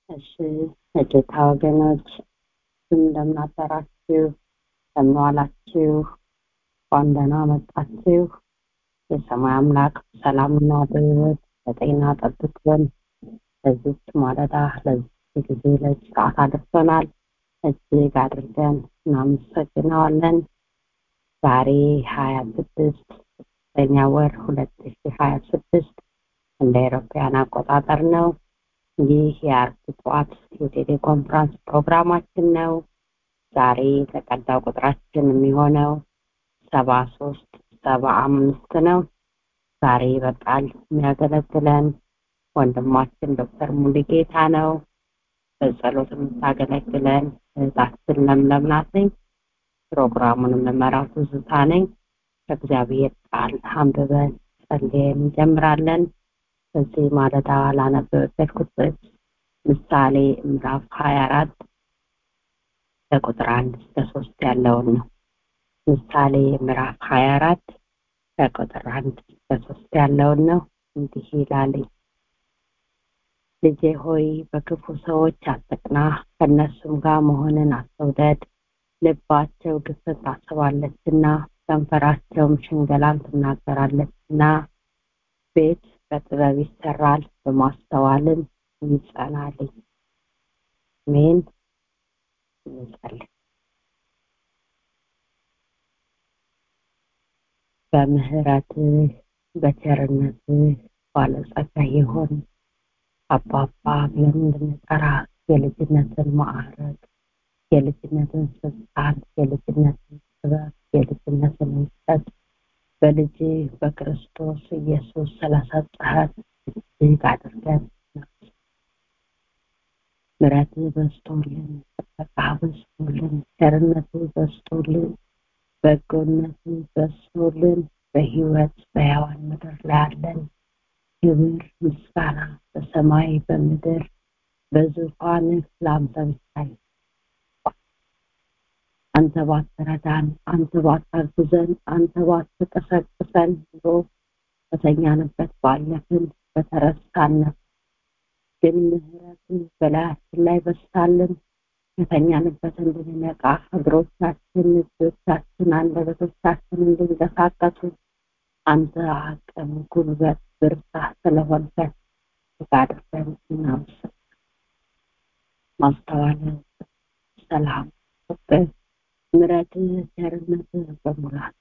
እሺ የጌታ ወገኖች እንደምን አደራችሁ እንደምን ዋላችሁ እንኳን ደህና መጣችሁ የሰማይ አምላክ ሰላምና በህይወት በጤና ጠብቆን ለዚች ማለዳ ለዚህ ጊዜ ለዚህ ሰዓት አድርሶናል እጅግ አድርገን እናመሰግነዋለን ዛሬ ሀያ ስድስት ሶስተኛ ወር ሁለት ሺ ሀያ ስድስት እንደ አውሮፓውያን አቆጣጠር ነው ይህ የአርብ ጠዋት የቴሌኮንፍራንስ ፕሮግራማችን ነው ዛሬ የተቀዳው ቁጥራችን የሚሆነው ሰባ ሶስት ሰባ አምስት ነው ዛሬ በቃል የሚያገለግለን ወንድማችን ዶክተር ሙሉጌታ ነው በጸሎት የምታገለግለን እህታችን ለምለም ናት ነኝ ፕሮግራሙን የምመራው ትዝታ ነኝ ከእግዚአብሔር ቃል አንብበን ጸልየን እንጀምራለን በዚህ ማለዳ ላነበበበት ጥቅስ ምሳሌ ምዕራፍ ሀያ አራት ከቁጥር አንድ እስከ ሶስት ያለውን ነው ምሳሌ ምዕራፍ ሀያ አራት ከቁጥር አንድ እስከ ሶስት ያለውን ነው እንዲህ ይላልኝ ልጄ ሆይ በክፉ ሰዎች አትቅና ከእነሱም ጋር መሆንን አትውደድ ልባቸው ግፍት ታስባለችና ከንፈራቸውም ሽንገላን ትናገራለችና ቤት በጥበብ ይሰራል በማስተዋልም ይጸናልኝ ሜን እንጸልይ በምህረትህ በቸርነትህ ባለጸጋ የሆን አባባ ብለን እንድንጠራ የልጅነትን ማዕረግ የልጅነትን ስልጣን የልጅነትን ጥበብ የልጅነትን እውቀት በልጅ በክርስቶስ ኢየሱስ ስለሰጠህን እጅግ አድርገን ምረት በስቶልን ጥበቃ በስቶልን ቸርነቱ በስቶልን በጎነቱ በስቶልን በህይወት በያዋን ምድር ላይ አለን ክብር ምስጋና በሰማይ በምድር በዙፋንህ ለአንተ ብቻ አንተ ባትረዳን አንተ ባታግዘን አንተ ባትቀሰቅሰን ኑሮ በተኛንበት ባለፍን በተረሳነት ግን ምህረትን በላያችን ላይ በስታልን የተኛንበት እንድንነቃ እግሮቻችን እጆቻችን አንደበቶቻችን እንድንቀሳቀሱ አንተ አቅም ጉልበት ብርታት ስለሆንከን አድርገን እናመሰግናለን ማስተዋልን ሰላም ፍቅር ምረትህ ቸርነትህ በሙላት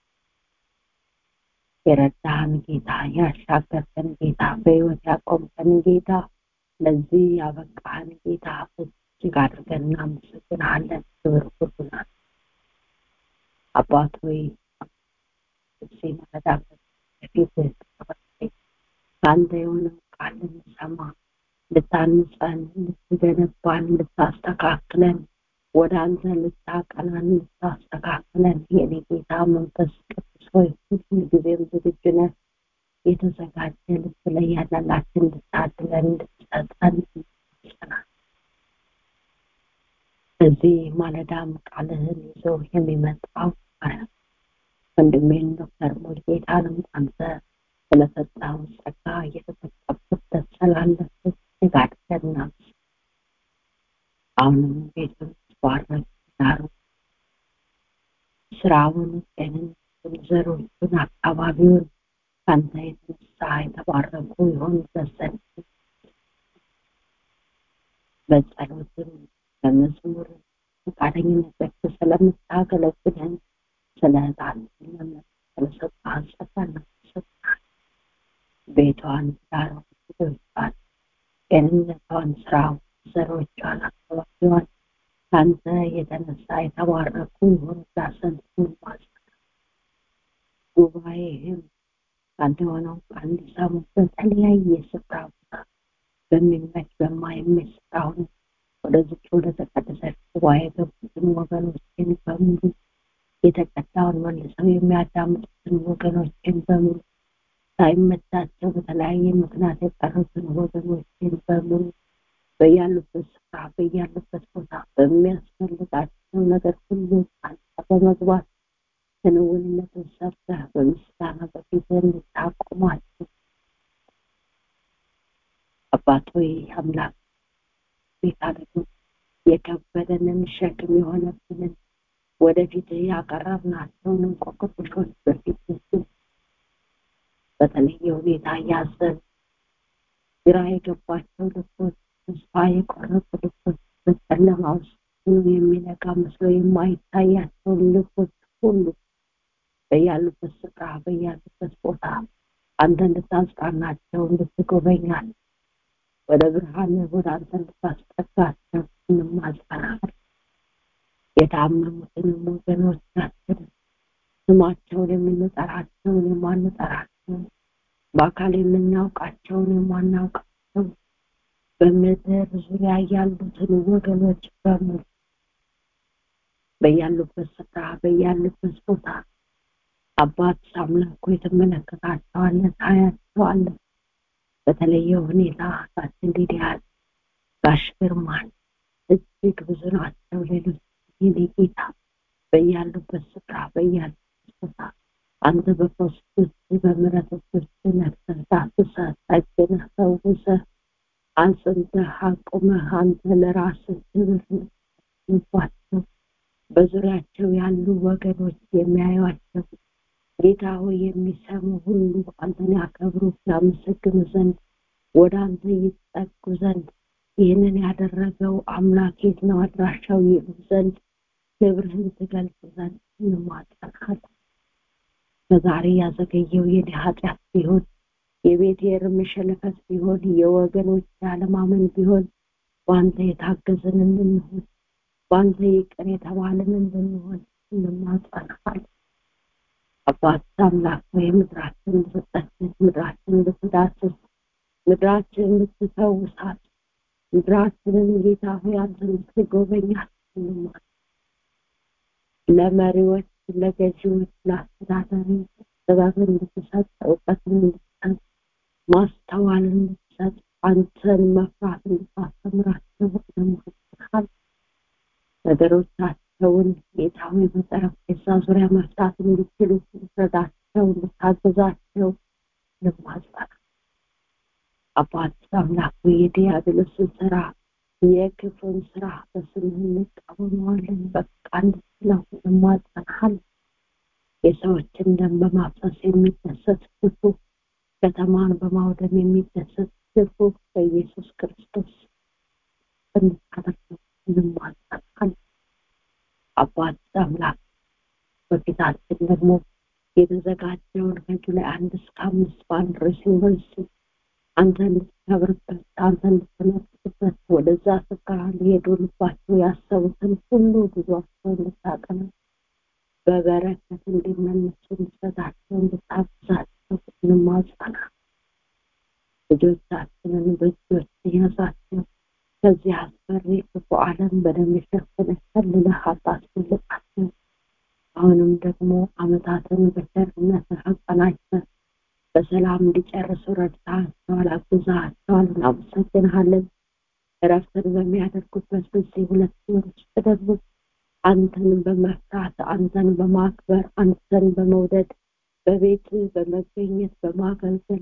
የረዳህን ጌታ ያሻገርከን ጌታ በህይወት ያቆምከን ጌታ ለዚህ ያበቃህን ጌታ እጅግ አድርገን እናመሰግናለን ክብር ሁሉናል አባት ሆይ እዚህ መረዳበት በፊት ከአንተ የሆነው ቃል እንሰማ ልታንጸን ልትገነባን ልታስተካክለን ወደ አንተ ልታቀናን ልታስተካክለን የኔ ጌታ መንፈስ ቅዱስ ሆይ ሁሉ ጊዜም ዝግጁ ነህ የተዘጋጀ ልብ ላይ ያላላችን እንድታድለን እንድትሰጠን ይመስለናል እዚህ ማለዳም ቃልህን ይዞ የሚመጣው ወንድሜን ዶክተር ሙልጌታንም አንተ ስለሰጠው ጸጋ እየተጠቀምኩት ደስ ስላለበት ጋድገና አሁንም ቤቱን ባረክ ዳሩ ስራውን ጤንነቱን ዘሮቹን አካባቢውን ከአንተ የተነሳ የተባረኩ ይሆን ዘንድ በጸሎትም በመዝሙርም ፈቃደኝነት ስለምታገለግለን ስለ ህጣን ስለሰጣን ጸጋ እናመሰግናለን ቤቷን ዳሯን ልጆቿን ጤንነቷን ስራው ዘሮቿን አካባቢዋን ከአንተ የተነሳ የተባረኩ ይሆን ዛሰንት ማስጠ ጉባኤህም ከአንተ የሆነው ቃል እንዲሰሙ በተለያየ ስፍራ ቦታ በሚመች በማይመች ስፍራ ሆነ ወደዚች ወደ ተቀደሰች ጉባኤ ገቡትን ወገኖችን በሙሉ የተቀዳውን መልሰው የሚያዳምጡትን ወገኖችን በሙሉ ሳይመቻቸው በተለያየ ምክንያት የቀሩትን ወገኖችን በሙሉ በያሉበት ስፍራ በያሉበት ቦታ በሚያስፈልጋቸው ነገር ሁሉ አንተ በመግባት ክንውንነትን ሰርተህ በምስጋና በፊት እንድታቆማቸው አባት ሆይ አምላክ ጌታ ደግሞ የከበደንን ሸክም የሆነብንን ወደፊት ያቀረብናቸውን እንቆቅልሾች በፊት በተለየ ሁኔታ እያዘን ግራ የገባቸው ልቦች ተስፋ የቆረጡ ልቦች በጨለማ ውስጥ የሚነጋ መስሎ የማይታያቸውን ልቦች ሁሉ በያሉበት ስፍራ በያሉበት ቦታ አንተ እንድታጽናናቸው እንድትጎበኛል ወደ ብርሃን ወደ አንተ እንድታስጠጋቸው እንማጸናል የታመሙትንም ወገኖቻችን ስማቸውን የምንጠራቸውን የማንጠራቸውን በአካል የምናውቃቸውን የማናውቃቸው በምድር ዙሪያ ያሉትን ወገኖች በሙሉ በያሉበት ስፍራ በያሉበት ቦታ አባት አምላኩ የተመለከታቸዋለን ታያቸዋለን በተለየ ሁኔታ ታችን ሊዲያል ጋሽ ግርማን እጅግ ብዙ ናቸው ሌሎች የኔ ጌታ በያሉበት ስፍራ በያሉበት ቦታ አንተ በፖስቶች በምረቶች ነፍሰህ ዳስሰህ ጠግነህ ፈውሰህ አንጽንተህ አቁመህ አንተ ለራስህ ክብር ንባቸው በዙሪያቸው ያሉ ወገኖች የሚያዩቸው ጌታ ሆይ የሚሰሙ ሁሉ አንተን ያከብሩ ያመሰግኑ ዘንድ ወደ አንተ ይጠጉ ዘንድ ይህንን ያደረገው አምላክ የት ነው አድራሻው ይሉ ዘንድ ክብርህን ትገልጽ ዘንድ እንማጸናለን ከዛሬ ያዘገየው የኔ ኃጢአት ቢሆን የቤት የርምሸለፈት ቢሆን የወገኖች ያለማመን ቢሆን በአንተ የታገዝን እንድንሆን በአንተ ይቅር የተባልን እንድንሆን እንማጸናለን አባት አምላክ ወይ ምድራችን እንድትጠግን ምድራችን እንድትዳስስ ምድራችን እንድትፈውሳት ምድራችንን ጌታ ሆይ አንተ እንድትጎበኛት እንማል ለመሪዎች ለገዢዎች ለአስተዳዳሪ ጥበብን እንድትሰጥ እውቀትን እንድትሰጥ ማስተዋል እንድትሰጥ አንተን መፍራት እንድታስተምራቸው እንማል ነገሮቻቸውን ጌታዊ በጠረጴዛ ዙሪያ መፍታት እንዲችሉ እንድትረዳቸው እንድታገዛቸው ልማጸና አባት አምላክ የዲያብሎስን ስራ የክፉን ስራ በስምህ እንቃወመዋለን በቃ እንድትለው ልማጸናሃል የሰዎችን ደም በማፍሰስ የሚደሰት ክፉ ከተማን በማውደም የሚደሰት ክፉ በኢየሱስ ክርስቶስ እንድታደርገው እንማጸናለን አባት አምላክ በፊታችን ደግሞ የተዘጋጀውን ከጁላይ አንድ እስከ አምስት በአንድ ርዕስ ዩኒቨርሲቲ አንተ እንድትከብርበት አንተ እንድትመርጥበት ወደዛ ስፍራ ሊሄዱ ልባቸው ያሰቡትን ሁሉ ጉዟቸው እንድታቀነ በበረከት እንዲመለሱ እንድሰጣቸው እንድታግዛቸው እንማጸና ልጆቻችንን በእጆች ያዛቸው ከዚህ አስፈሪ ክፉ ዓለም በደም የሸፈነ ከልለህ አታስፈልቃቸው አሁንም ደግሞ አመታትን በቸርነትህ አጸናጅተህ በሰላም እንዲጨርሱ ረድታቸዋል አግዛቸዋል እናመሰግንሃለን እረፍትን በሚያደርጉበት በዚህ ሁለት ወር ውስጥ ደግሞ አንተን በመፍራት አንተን በማክበር አንተን በመውደድ በቤት በመገኘት በማገልገል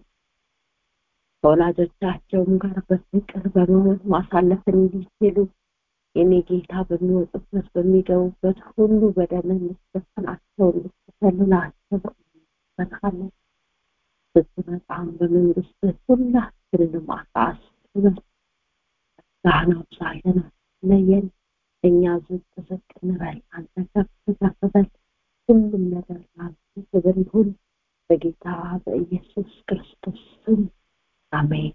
ከወላጆቻቸውም ጋር በፍቅር በመሆን ማሳለፍ እንዲችሉ የኔ ጌታ በሚወጡበት በሚገቡበት ሁሉ በደም እንድትሸፍናቸው እንድትሰልላቸው እንመለከታለን ስትመጣም በመንግስት ሁላችንንም አሳስበን ዛህን አብዛለን ለየን እኛ ዝቅ ዝቅ እንበል አንተ ከፍ ከፍ በል ሁሉም ነገር ላንተ ክብር ይሁን በጌታ በኢየሱስ ክርስቶስ ስም አሜን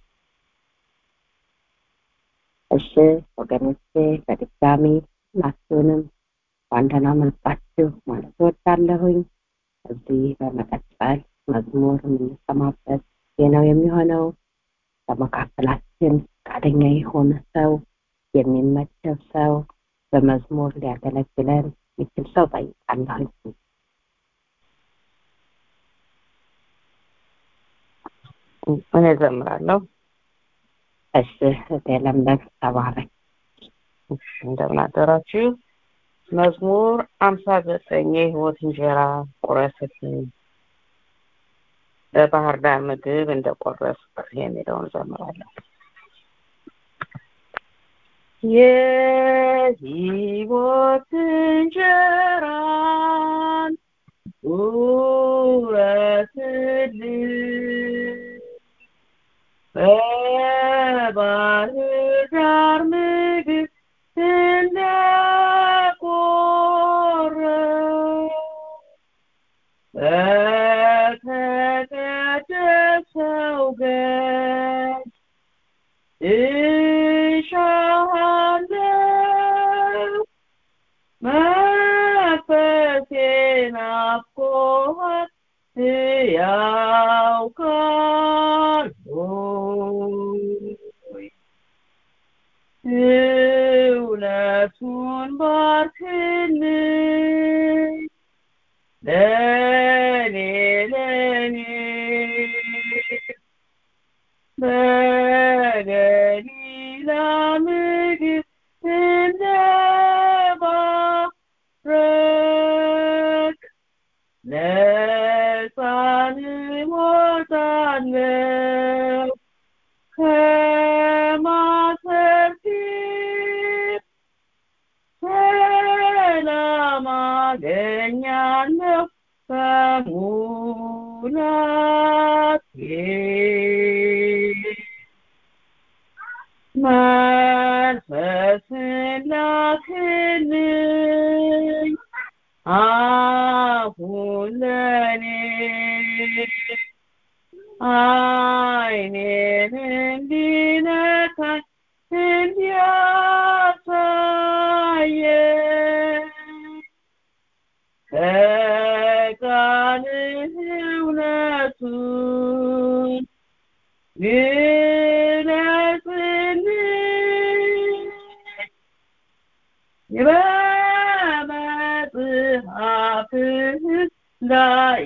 እሺ ወገኖቼ በድጋሚ ሁላችሁንም በአንደና መጣችሁ ማለት ወዳለሁኝ እዚህ በመቀጠል መዝሙር የምንሰማበት ነው የሚሆነው በመካከላችን ፈቃደኛ የሆነ ሰው የሚመደብ ሰው በመዝሙር ሊያገለግለን ይችል ሰው ጠይቃለሁ እኔ ዘምራለሁ እሺ እህቴ ለምለም ተባረክ እሺ እንደምን አደራችሁ መዝሙር አምሳ ዘጠኝ የህይወት እንጀራ ቁረስልኝ በባህር ዳር ምግብ እንደቆረስ የሚለውን ዘምራለሁ የሕይወት እንጀራን ውረስልን በባህር ዳር ምግብ እንደቆረጥ በተቀደሰው ገጽ እሻሃለው መንፈሴን ናፍቆሃል ሕያው ካልሆይ እውነቱን ባርክልኝ ለኔ ለኔ በገሊላ ምግብ እንደባረክ ነፃን እወጣለሁ ከማሰር ፊት ሰላም አገኛለሁ በሙላቴ መንፈስን ላክልኝ አሁን ለኔ አይኔን እንዲነካኝ እንዲያሳየኝ ከቃልህ እውነቱን ግለጽልኝ በመጽሐፍህ ላይ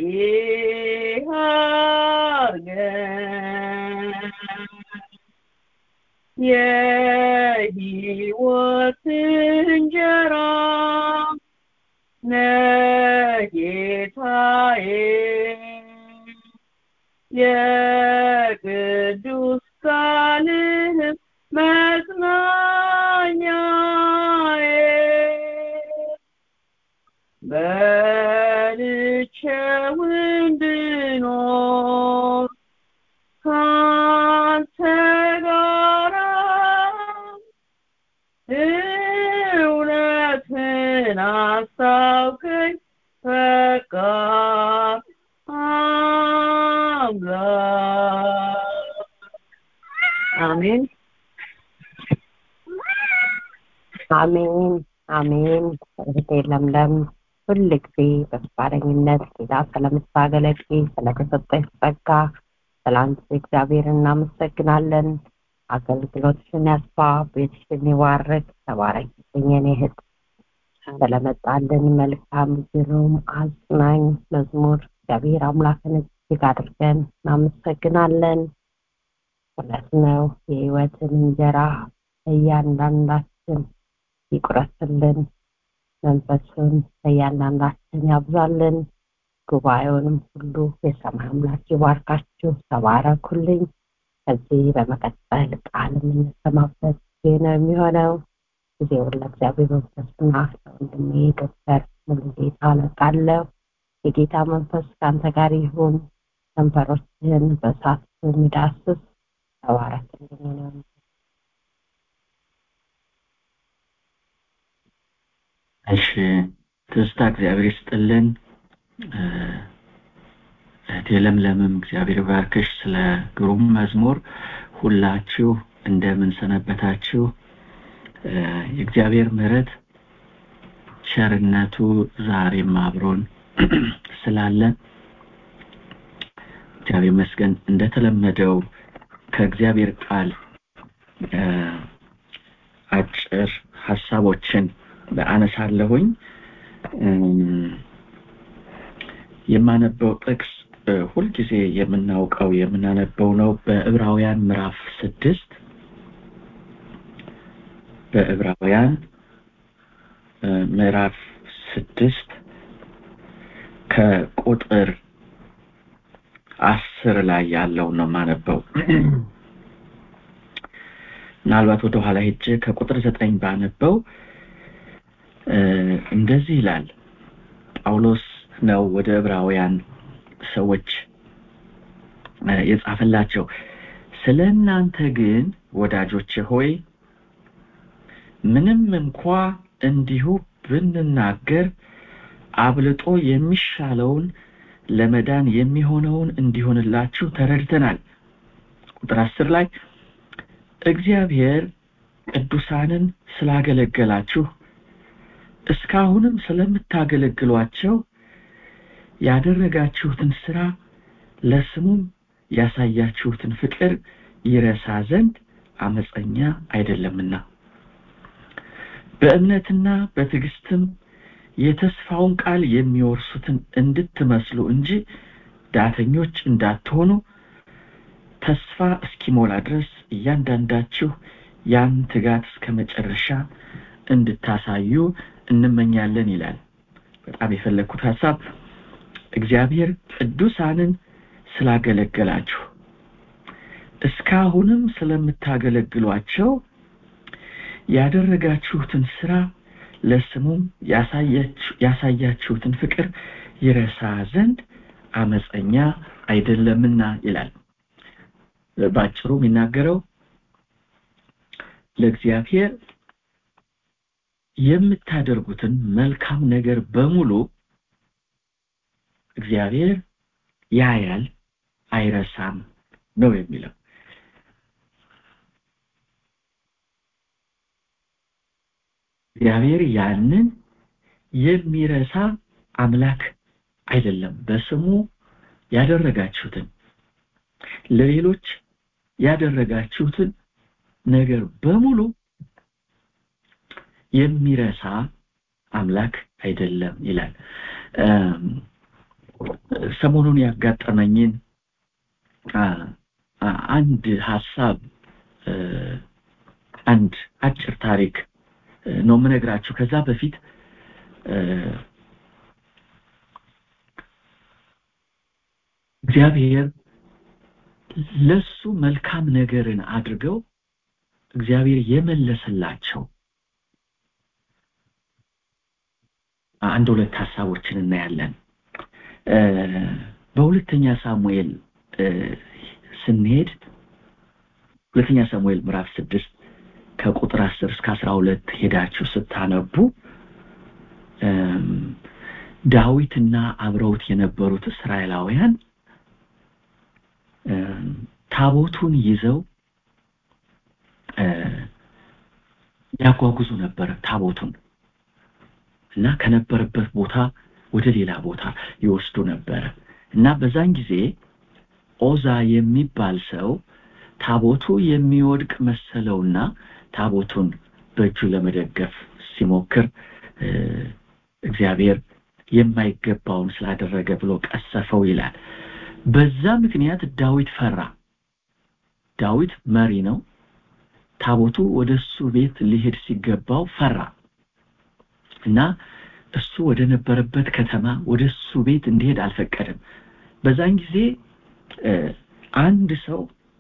አርገን የሕይወት እንጀራ ነጌታዬ የቅዱስ ቃልህም መጽናኛዬ በልቼው እንድኖር ካንተ ጋራ እውነትን አስታውቀኝ በቃ አምላክ አሜን አሜን አሜን። እህቴ ለምለም ሁል ጊዜ በፈቃደኝነት ጌታ ስለምታገለግል ስለተሰጠሽ ጸጋ ስለአንቺ እግዚአብሔር እናመሰግናለን። አገልግሎትሽን ያስፋ፣ ቤትሽን ይባርክ። ተባረኪልኝ የኔ እህት። ስለመጣልን መልካም ግሩም አጽናኝ መዝሙር እግዚአብሔር አምላክን እጅግ አድርገን እናመሰግናለን። እውነት ነው የህይወትን እንጀራ እያንዳንዳችን ይቁረስልን፣ መንፈሱን እያንዳንዳችን ያብዛልን። ጉባኤውንም ሁሉ የሰማይ አምላክ ይባርካችሁ። ተባረኩልኝ። ከዚህ በመቀጠል ቃል የምንሰማበት ጊዜ ነው የሚሆነው። ጊዜውን ለእግዚአብሔር መንፈስና ለወንድሜ ዶክተር ሙሉጌታ አለቃለሁ። የጌታ መንፈስ ከአንተ ጋር ይሁን። ከንፈሮችህን በእሳት የሚዳስስ ተባረክልኝ ነው። እሺ ትዝታ እግዚአብሔር ይስጥልን። እህቴ ለምለምም እግዚአብሔር ባርክሽ። ስለ ግሩም መዝሙር ሁላችሁ እንደምን ሰነበታችሁ? የእግዚአብሔር ምሕረት ቸርነቱ ዛሬም አብሮን ስላለ እግዚአብሔር ይመስገን። እንደተለመደው ከእግዚአብሔር ቃል አጭር ሀሳቦችን አነሳለሁኝ። የማነበው ጥቅስ ሁልጊዜ የምናውቀው የምናነበው ነው። በዕብራውያን ምዕራፍ ስድስት በዕብራውያን ምዕራፍ ስድስት ከቁጥር አስር ላይ ያለው ነው የማነበው። ምናልባት ወደ ኋላ ሄጄ ከቁጥር ዘጠኝ ባነበው እንደዚህ ይላል ጳውሎስ ነው ወደ ዕብራውያን ሰዎች የጻፈላቸው ስለ እናንተ ግን ወዳጆቼ ሆይ ምንም እንኳ እንዲሁ ብንናገር አብልጦ የሚሻለውን ለመዳን የሚሆነውን እንዲሆንላችሁ ተረድተናል ቁጥር አስር ላይ እግዚአብሔር ቅዱሳንን ስላገለገላችሁ እስካሁንም ስለምታገለግሏቸው ያደረጋችሁትን ስራ ለስሙም ያሳያችሁትን ፍቅር ይረሳ ዘንድ አመፀኛ አይደለምና በእምነትና በትዕግስትም የተስፋውን ቃል የሚወርሱትን እንድትመስሉ እንጂ ዳተኞች እንዳትሆኑ ተስፋ እስኪሞላ ድረስ እያንዳንዳችሁ ያን ትጋት እስከ መጨረሻ እንድታሳዩ እንመኛለን ይላል በጣም የፈለግኩት ሀሳብ እግዚአብሔር ቅዱሳንን ስላገለገላችሁ እስካሁንም ስለምታገለግሏቸው ያደረጋችሁትን ስራ ለስሙም ያሳያችሁትን ፍቅር ይረሳ ዘንድ አመፀኛ አይደለምና ይላል በአጭሩ የሚናገረው ለእግዚአብሔር የምታደርጉትን መልካም ነገር በሙሉ እግዚአብሔር ያያል አይረሳም ነው የሚለው እግዚአብሔር ያንን የሚረሳ አምላክ አይደለም በስሙ ያደረጋችሁትን ለሌሎች ያደረጋችሁትን ነገር በሙሉ የሚረሳ አምላክ አይደለም ይላል ሰሞኑን ያጋጠመኝን አንድ ሀሳብ አንድ አጭር ታሪክ ነው የምነግራችሁ ከዛ በፊት እግዚአብሔር ለሱ መልካም ነገርን አድርገው እግዚአብሔር የመለሰላቸው አንድ ሁለት ሀሳቦችን እናያለን በሁለተኛ ሳሙኤል ስንሄድ ሁለተኛ ሳሙኤል ምዕራፍ ስድስት ከቁጥር አስር እስከ አስራ ሁለት ሄዳችሁ ስታነቡ ዳዊትና አብረውት የነበሩት እስራኤላውያን ታቦቱን ይዘው ያጓጉዙ ነበር ታቦቱን እና ከነበረበት ቦታ ወደ ሌላ ቦታ ይወስዱ ነበረ እና በዛን ጊዜ ኦዛ የሚባል ሰው ታቦቱ የሚወድቅ መሰለውና ታቦቱን በእጁ ለመደገፍ ሲሞክር እግዚአብሔር የማይገባውን ስላደረገ ብሎ ቀሰፈው ይላል በዛ ምክንያት ዳዊት ፈራ ዳዊት መሪ ነው ታቦቱ ወደ እሱ ቤት ሊሄድ ሲገባው ፈራ እና እሱ ወደ ነበረበት ከተማ ወደ እሱ ቤት እንዲሄድ አልፈቀደም በዛን ጊዜ አንድ ሰው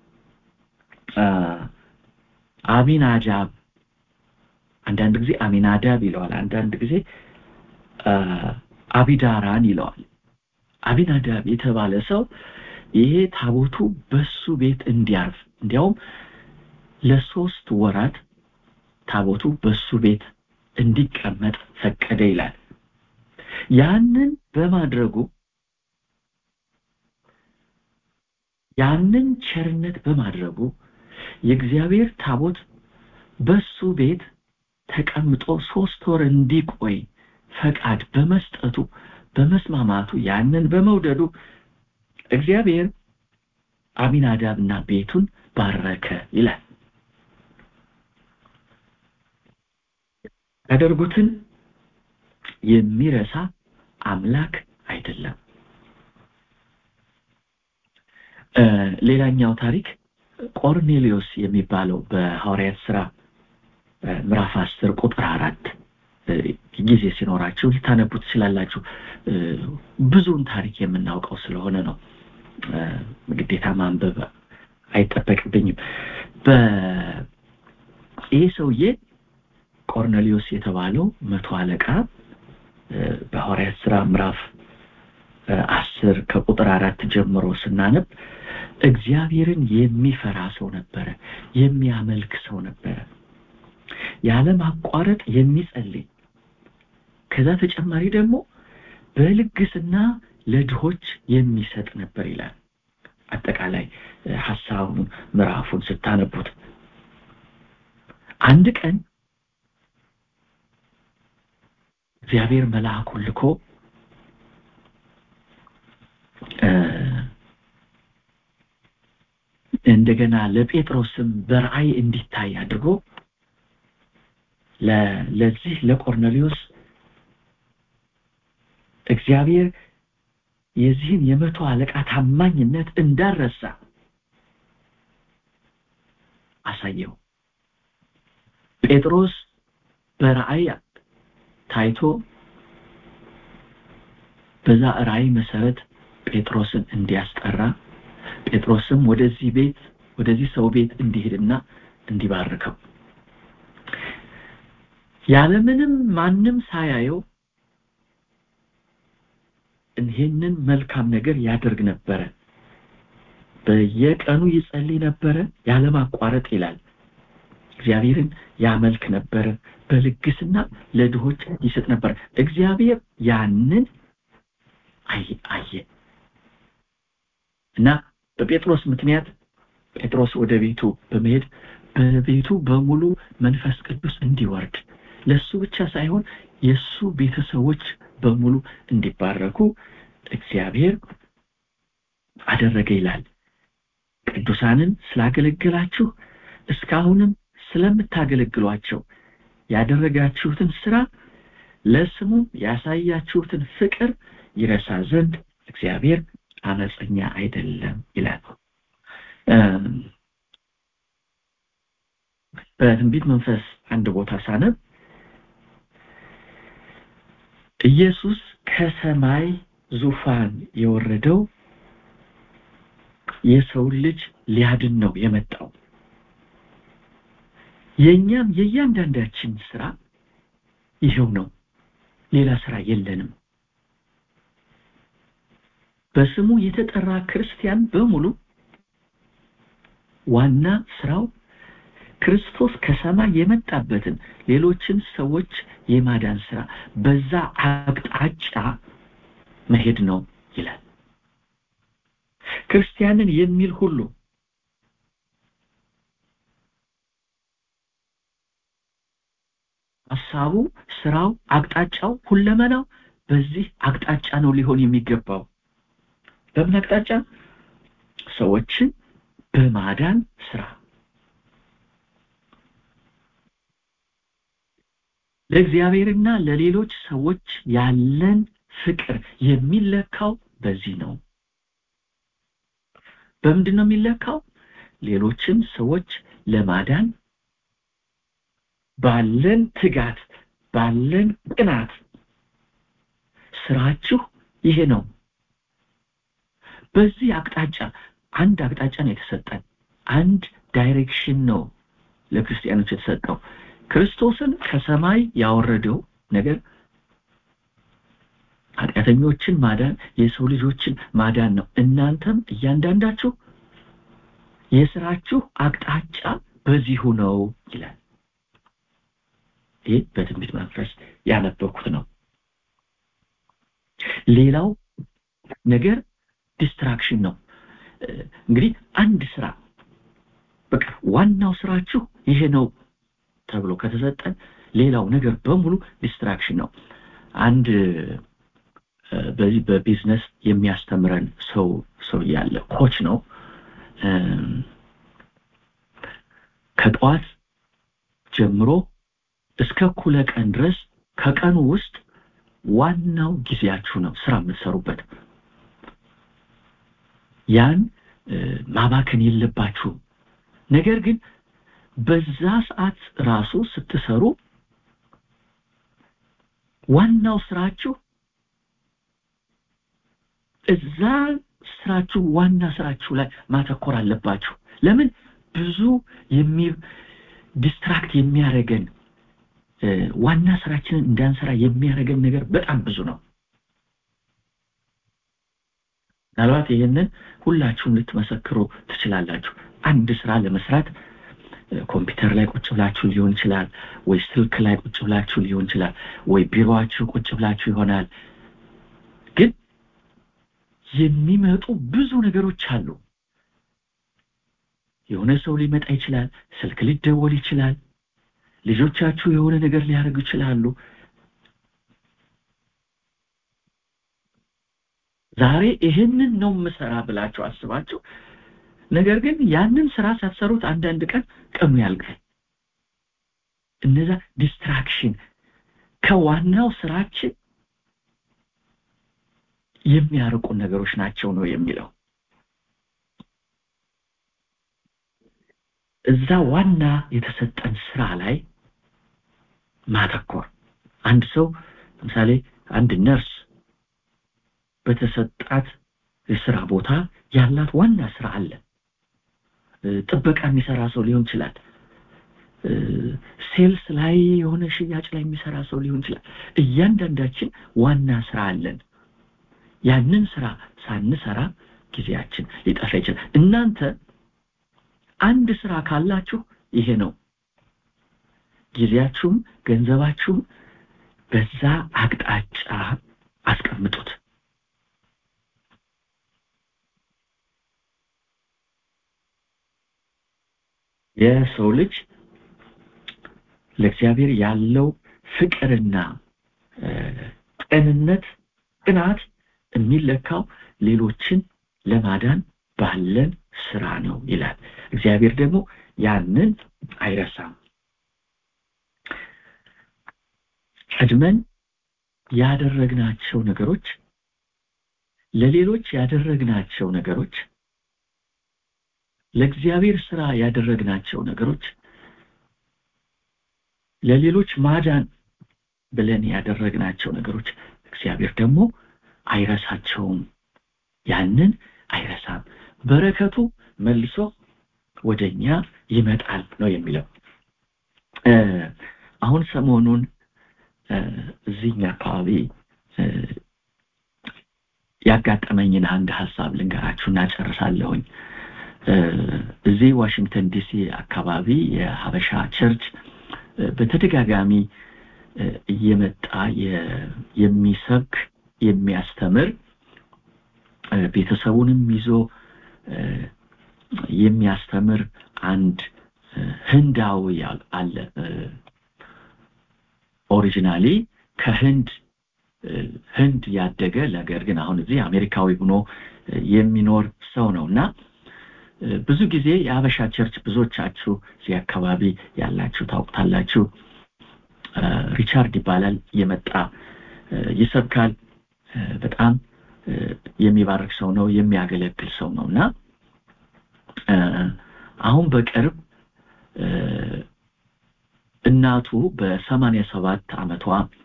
አሚናዳብ አንዳንድ ጊዜ አሚናዳብ ይለዋል አንዳንድ ጊዜ አቢዳራን ይለዋል አቢናዳብ የተባለ ሰው ይሄ ታቦቱ በሱ ቤት እንዲያርፍ እንዲያውም ለሶስት ወራት ታቦቱ በሱ ቤት እንዲቀመጥ ፈቀደ ይላል ያንን በማድረጉ ያንን ቸርነት በማድረጉ የእግዚአብሔር ታቦት በሱ ቤት ተቀምጦ ሶስት ወር እንዲቆይ ፈቃድ በመስጠቱ በመስማማቱ ያንን በመውደዱ እግዚአብሔር አሚናዳብና ቤቱን ባረከ ይላል ያደርጉትን የሚረሳ አምላክ አይደለም ሌላኛው ታሪክ ቆርኔሊዮስ የሚባለው በሐዋርያት ስራ ምዕራፍ አስር ቁጥር አራት ጊዜ ሲኖራችሁ ልታነቡ ትችላላችሁ ብዙውን ታሪክ የምናውቀው ስለሆነ ነው ግዴታ ማንበብ አይጠበቅብኝም ይህ ሰውዬ ቆርኔሊዮስ የተባለው መቶ አለቃ በሐዋርያት ስራ ምዕራፍ አስር ከቁጥር አራት ጀምሮ ስናነብ እግዚአብሔርን የሚፈራ ሰው ነበረ የሚያመልክ ሰው ነበረ ያለማቋረጥ የሚጸልይ ከዛ ተጨማሪ ደግሞ በልግስና ለድሆች የሚሰጥ ነበር ይላል አጠቃላይ ሐሳቡን ምዕራፉን ስታነቡት አንድ ቀን እግዚአብሔር መልአኩን ልኮ እንደገና ለጴጥሮስም በራእይ እንዲታይ አድርጎ ለዚህ ለቆርኔሊዮስ እግዚአብሔር የዚህን የመቶ አለቃ ታማኝነት እንዳረሳ አሳየው ጴጥሮስ በራእይ ታይቶ በዛ ራእይ መሰረት ጴጥሮስን እንዲያስጠራ ጴጥሮስም ወደዚህ ቤት ወደዚህ ሰው ቤት እንዲሄድና እንዲባርከው ያለምንም ማንም ሳያየው ይህንን መልካም ነገር ያደርግ ነበረ በየቀኑ ይጸልይ ነበረ ያለማቋረጥ ይላል እግዚአብሔርን ያመልክ ነበረ በልግስና ለድሆች ይሰጥ ነበር እግዚአብሔር ያንን አየ እና በጴጥሮስ ምክንያት ጴጥሮስ ወደ ቤቱ በመሄድ በቤቱ በሙሉ መንፈስ ቅዱስ እንዲወርድ ለሱ ብቻ ሳይሆን የሱ ቤተሰቦች በሙሉ እንዲባረኩ እግዚአብሔር አደረገ ይላል ቅዱሳንን ስላገለገላችሁ እስካሁንም ስለምታገለግሏቸው ያደረጋችሁትን ስራ ለስሙ ያሳያችሁትን ፍቅር ይረሳ ዘንድ እግዚአብሔር አመፀኛ አይደለም ይላል በትንቢት መንፈስ አንድ ቦታ ሳነብ ኢየሱስ ከሰማይ ዙፋን የወረደው የሰው ልጅ ሊያድን ነው የመጣው የኛም የእያንዳንዳችን ስራ ይሄው ነው ሌላ ስራ የለንም በስሙ የተጠራ ክርስቲያን በሙሉ ዋና ስራው ክርስቶስ ከሰማይ የመጣበትን ሌሎችን ሰዎች የማዳን ስራ በዛ አቅጣጫ መሄድ ነው ይላል ክርስቲያንን የሚል ሁሉ ሀሳቡ ስራው አቅጣጫው ሁለመናው በዚህ አቅጣጫ ነው ሊሆን የሚገባው በምን አቅጣጫ ሰዎችን በማዳን ስራ ለእግዚአብሔርና ለሌሎች ሰዎች ያለን ፍቅር የሚለካው በዚህ ነው በምንድን ነው የሚለካው ሌሎችን ሰዎች ለማዳን ባለን ትጋት ባለን ቅናት ስራችሁ ይሄ ነው በዚህ አቅጣጫ አንድ አቅጣጫ ነው የተሰጠን አንድ ዳይሬክሽን ነው ለክርስቲያኖች የተሰጠው ክርስቶስን ከሰማይ ያወረደው ነገር ኃጢአተኞችን ማዳን የሰው ልጆችን ማዳን ነው እናንተም እያንዳንዳችሁ የስራችሁ አቅጣጫ በዚሁ ነው ይላል ይህ በትንቢት መንፈስ ያነበኩት ነው ሌላው ነገር ዲስትራክሽን ነው እንግዲህ አንድ ስራ በቃ ዋናው ስራችሁ ይሄ ነው ተብሎ ከተሰጠን ሌላው ነገር በሙሉ ዲስትራክሽን ነው አንድ በዚህ በቢዝነስ የሚያስተምረን ሰው ሰው ያለ ኮች ነው ከጠዋት ጀምሮ እስከ ኩለ ቀን ድረስ ከቀኑ ውስጥ ዋናው ጊዜያችሁ ነው ስራ የምትሰሩበት ያን ማባከን የለባችሁም ነገር ግን በዛ ሰዓት ራሱ ስትሰሩ ዋናው ስራችሁ እዛ ስራችሁ ዋና ስራችሁ ላይ ማተኮር አለባችሁ ለምን ብዙ ዲስትራክት የሚያደርገን ዋና ስራችንን እንዳንሰራ የሚያደርገን ነገር በጣም ብዙ ነው ምናልባት ይህንን ሁላችሁም ልትመሰክሩ ትችላላችሁ አንድ ስራ ለመስራት ኮምፒውተር ላይ ቁጭ ብላችሁ ሊሆን ይችላል ወይ ስልክ ላይ ቁጭ ብላችሁ ሊሆን ይችላል ወይ ቢሮአችሁ ቁጭ ብላችሁ ይሆናል ግን የሚመጡ ብዙ ነገሮች አሉ የሆነ ሰው ሊመጣ ይችላል ስልክ ሊደወል ይችላል ልጆቻችሁ የሆነ ነገር ሊያደርጉ ይችላሉ ዛሬ ይህንን ነው ምሰራ ብላችሁ አስባችሁ ነገር ግን ያንን ስራ ሳትሰሩት አንዳንድ ቀን ቀኑ ያልቃል እነዛ ዲስትራክሽን ከዋናው ስራችን የሚያርቁን ነገሮች ናቸው ነው የሚለው እዛ ዋና የተሰጠን ስራ ላይ ማተኮር አንድ ሰው ለምሳሌ አንድ ነርስ በተሰጣት የስራ ቦታ ያላት ዋና ስራ አለ ጥበቃ የሚሰራ ሰው ሊሆን ይችላል ሴልስ ላይ የሆነ ሽያጭ ላይ የሚሰራ ሰው ሊሆን ይችላል እያንዳንዳችን ዋና ስራ አለን ያንን ስራ ሳንሰራ ጊዜያችን ሊጠፋ ይችላል እናንተ አንድ ስራ ካላችሁ ይሄ ነው ጊዜያችሁም ገንዘባችሁም በዛ አቅጣጫ አስቀምጡት የሰው ልጅ ለእግዚአብሔር ያለው ፍቅርና ቅንነት ቅናት የሚለካው ሌሎችን ለማዳን ባለን ስራ ነው ይላል እግዚአብሔር ደግሞ ያንን አይረሳም ቀድመን ያደረግናቸው ነገሮች ለሌሎች ያደረግናቸው ነገሮች ለእግዚአብሔር ስራ ያደረግናቸው ነገሮች ለሌሎች ማዳን ብለን ያደረግናቸው ነገሮች እግዚአብሔር ደግሞ አይረሳቸውም ያንን አይረሳም በረከቱ መልሶ ወደኛ ይመጣል ነው የሚለው አሁን ሰሞኑን እዚህኛ አካባቢ ያጋጠመኝን አንድ ሀሳብ ልንገራችሁና ጨርሳለሁኝ እዚህ ዋሽንግተን ዲሲ አካባቢ የሀበሻ ቸርች በተደጋጋሚ እየመጣ የሚሰብክ የሚያስተምር ቤተሰቡንም ይዞ የሚያስተምር አንድ ህንዳዊ አለ ኦሪጂናሊ ከህንድ ህንድ ያደገ ነገር ግን አሁን እዚህ አሜሪካዊ ሆኖ የሚኖር ሰው ነው እና ብዙ ጊዜ የአበሻ ቸርች ብዙዎቻችሁ እዚህ አካባቢ ያላችሁ ታውቁታላችሁ ሪቻርድ ይባላል የመጣ ይሰብካል በጣም የሚባርክ ሰው ነው የሚያገለግል ሰው ነው እና አሁን በቅርብ እናቱ በሰማንያ ሰባት አመቷ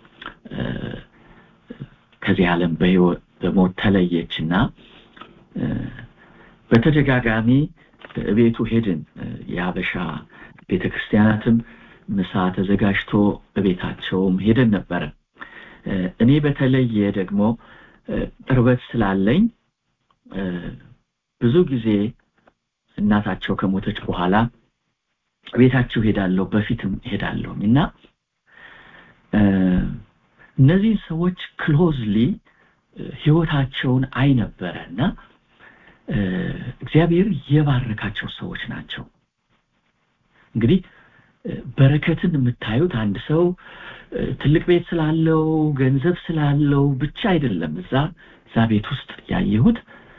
ከዚህ ዓለም በሞት ተለየች እና በተደጋጋሚ ቤቱ ሄድን የሀበሻ ቤተክርስቲያናትም ምሳ ተዘጋጅቶ በቤታቸውም ሄደን ነበረ እኔ በተለየ ደግሞ ቅርበት ስላለኝ ብዙ ጊዜ እናታቸው ከሞተች በኋላ ቤታቸው ሄዳለሁ በፊትም ሄዳለሁ እና እነዚህ ሰዎች ክሎዝሊ ህይወታቸውን አይ ነበረ እና እግዚአብሔር የባረካቸው ሰዎች ናቸው እንግዲህ በረከትን የምታዩት አንድ ሰው ትልቅ ቤት ስላለው ገንዘብ ስላለው ብቻ አይደለም እዛ እዛ ቤት ውስጥ ያየሁት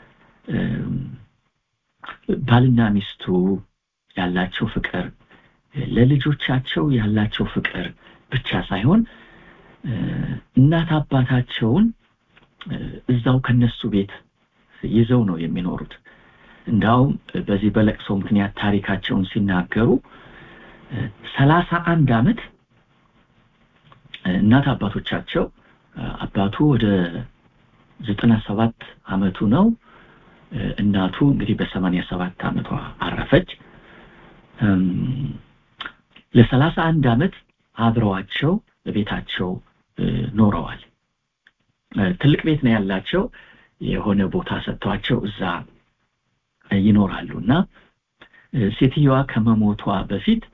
ባልና ሚስቱ ያላቸው ፍቅር ለልጆቻቸው ያላቸው ፍቅር ብቻ ሳይሆን እናት አባታቸውን እዛው ከነሱ ቤት ይዘው ነው የሚኖሩት እንዳውም በዚህ በለቅሶ ምክንያት ታሪካቸውን ሲናገሩ ሰላሳ አንድ አመት እናት አባቶቻቸው አባቱ ወደ ዘጠና ሰባት አመቱ ነው እናቱ እንግዲህ በሰማንያ ሰባት አመቷ አረፈች ለሰላሳ አንድ ዓመት አብረዋቸው በቤታቸው ኖረዋል ትልቅ ቤት ነው ያላቸው የሆነ ቦታ ሰጥተዋቸው እዛ ይኖራሉ እና ሴትየዋ ከመሞቷ በፊት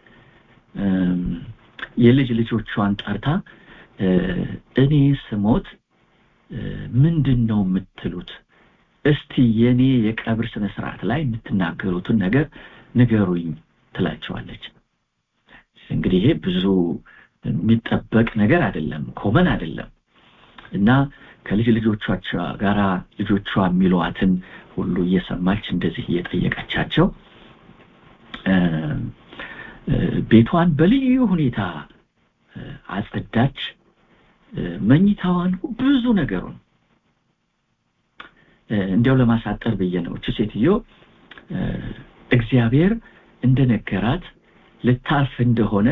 የልጅ ልጆቿን ጠርታ እኔ ስሞት ምንድን ነው የምትሉት እስቲ የኔ የቀብር ስነ ስርዓት ላይ የምትናገሩትን ነገር ንገሩኝ ትላቸዋለች እንግዲህ ይሄ ብዙ የሚጠበቅ ነገር አይደለም ኮመን አይደለም እና ከልጅ ልጆቿ ጋራ ልጆቿ የሚለዋትን ሁሉ እየሰማች እንደዚህ እየጠየቀቻቸው ቤቷን በልዩ ሁኔታ አጸዳች መኝታዋን ብዙ ነገሩን እንዲያው ለማሳጠር ብዬ ነው እቺ ሴትዮ እግዚአብሔር እንደነገራት ልታርፍ እንደሆነ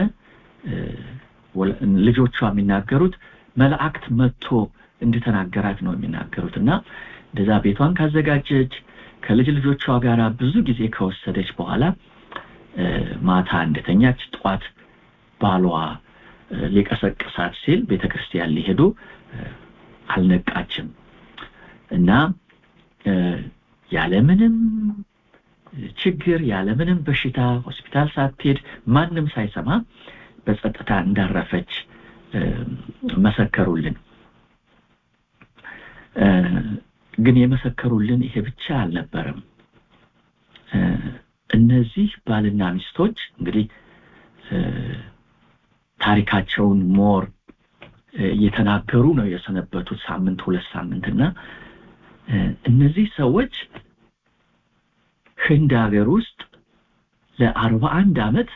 ልጆቿ የሚናገሩት መላእክት መጥቶ እንደተናገራት ነው የሚናገሩት እና እንደዛ ቤቷን ካዘጋጀች ከልጅ ልጆቿ ጋር ብዙ ጊዜ ከወሰደች በኋላ ማታ እንደተኛች ጠዋት ባሏ ሊቀሰቅሳት ሲል ቤተክርስቲያን ሊሄዱ አልነቃችም እና ያለምንም ችግር ያለምንም በሽታ ሆስፒታል ሳትሄድ ማንም ሳይሰማ በጸጥታ እንዳረፈች መሰከሩልን ግን የመሰከሩልን ይሄ ብቻ አልነበረም እነዚህ ባልና ሚስቶች እንግዲህ ታሪካቸውን ሞር እየተናገሩ ነው የሰነበቱት ሳምንት ሁለት ሳምንት እና እነዚህ ሰዎች ህንድ ሀገር ውስጥ ለአርባ አንድ አመት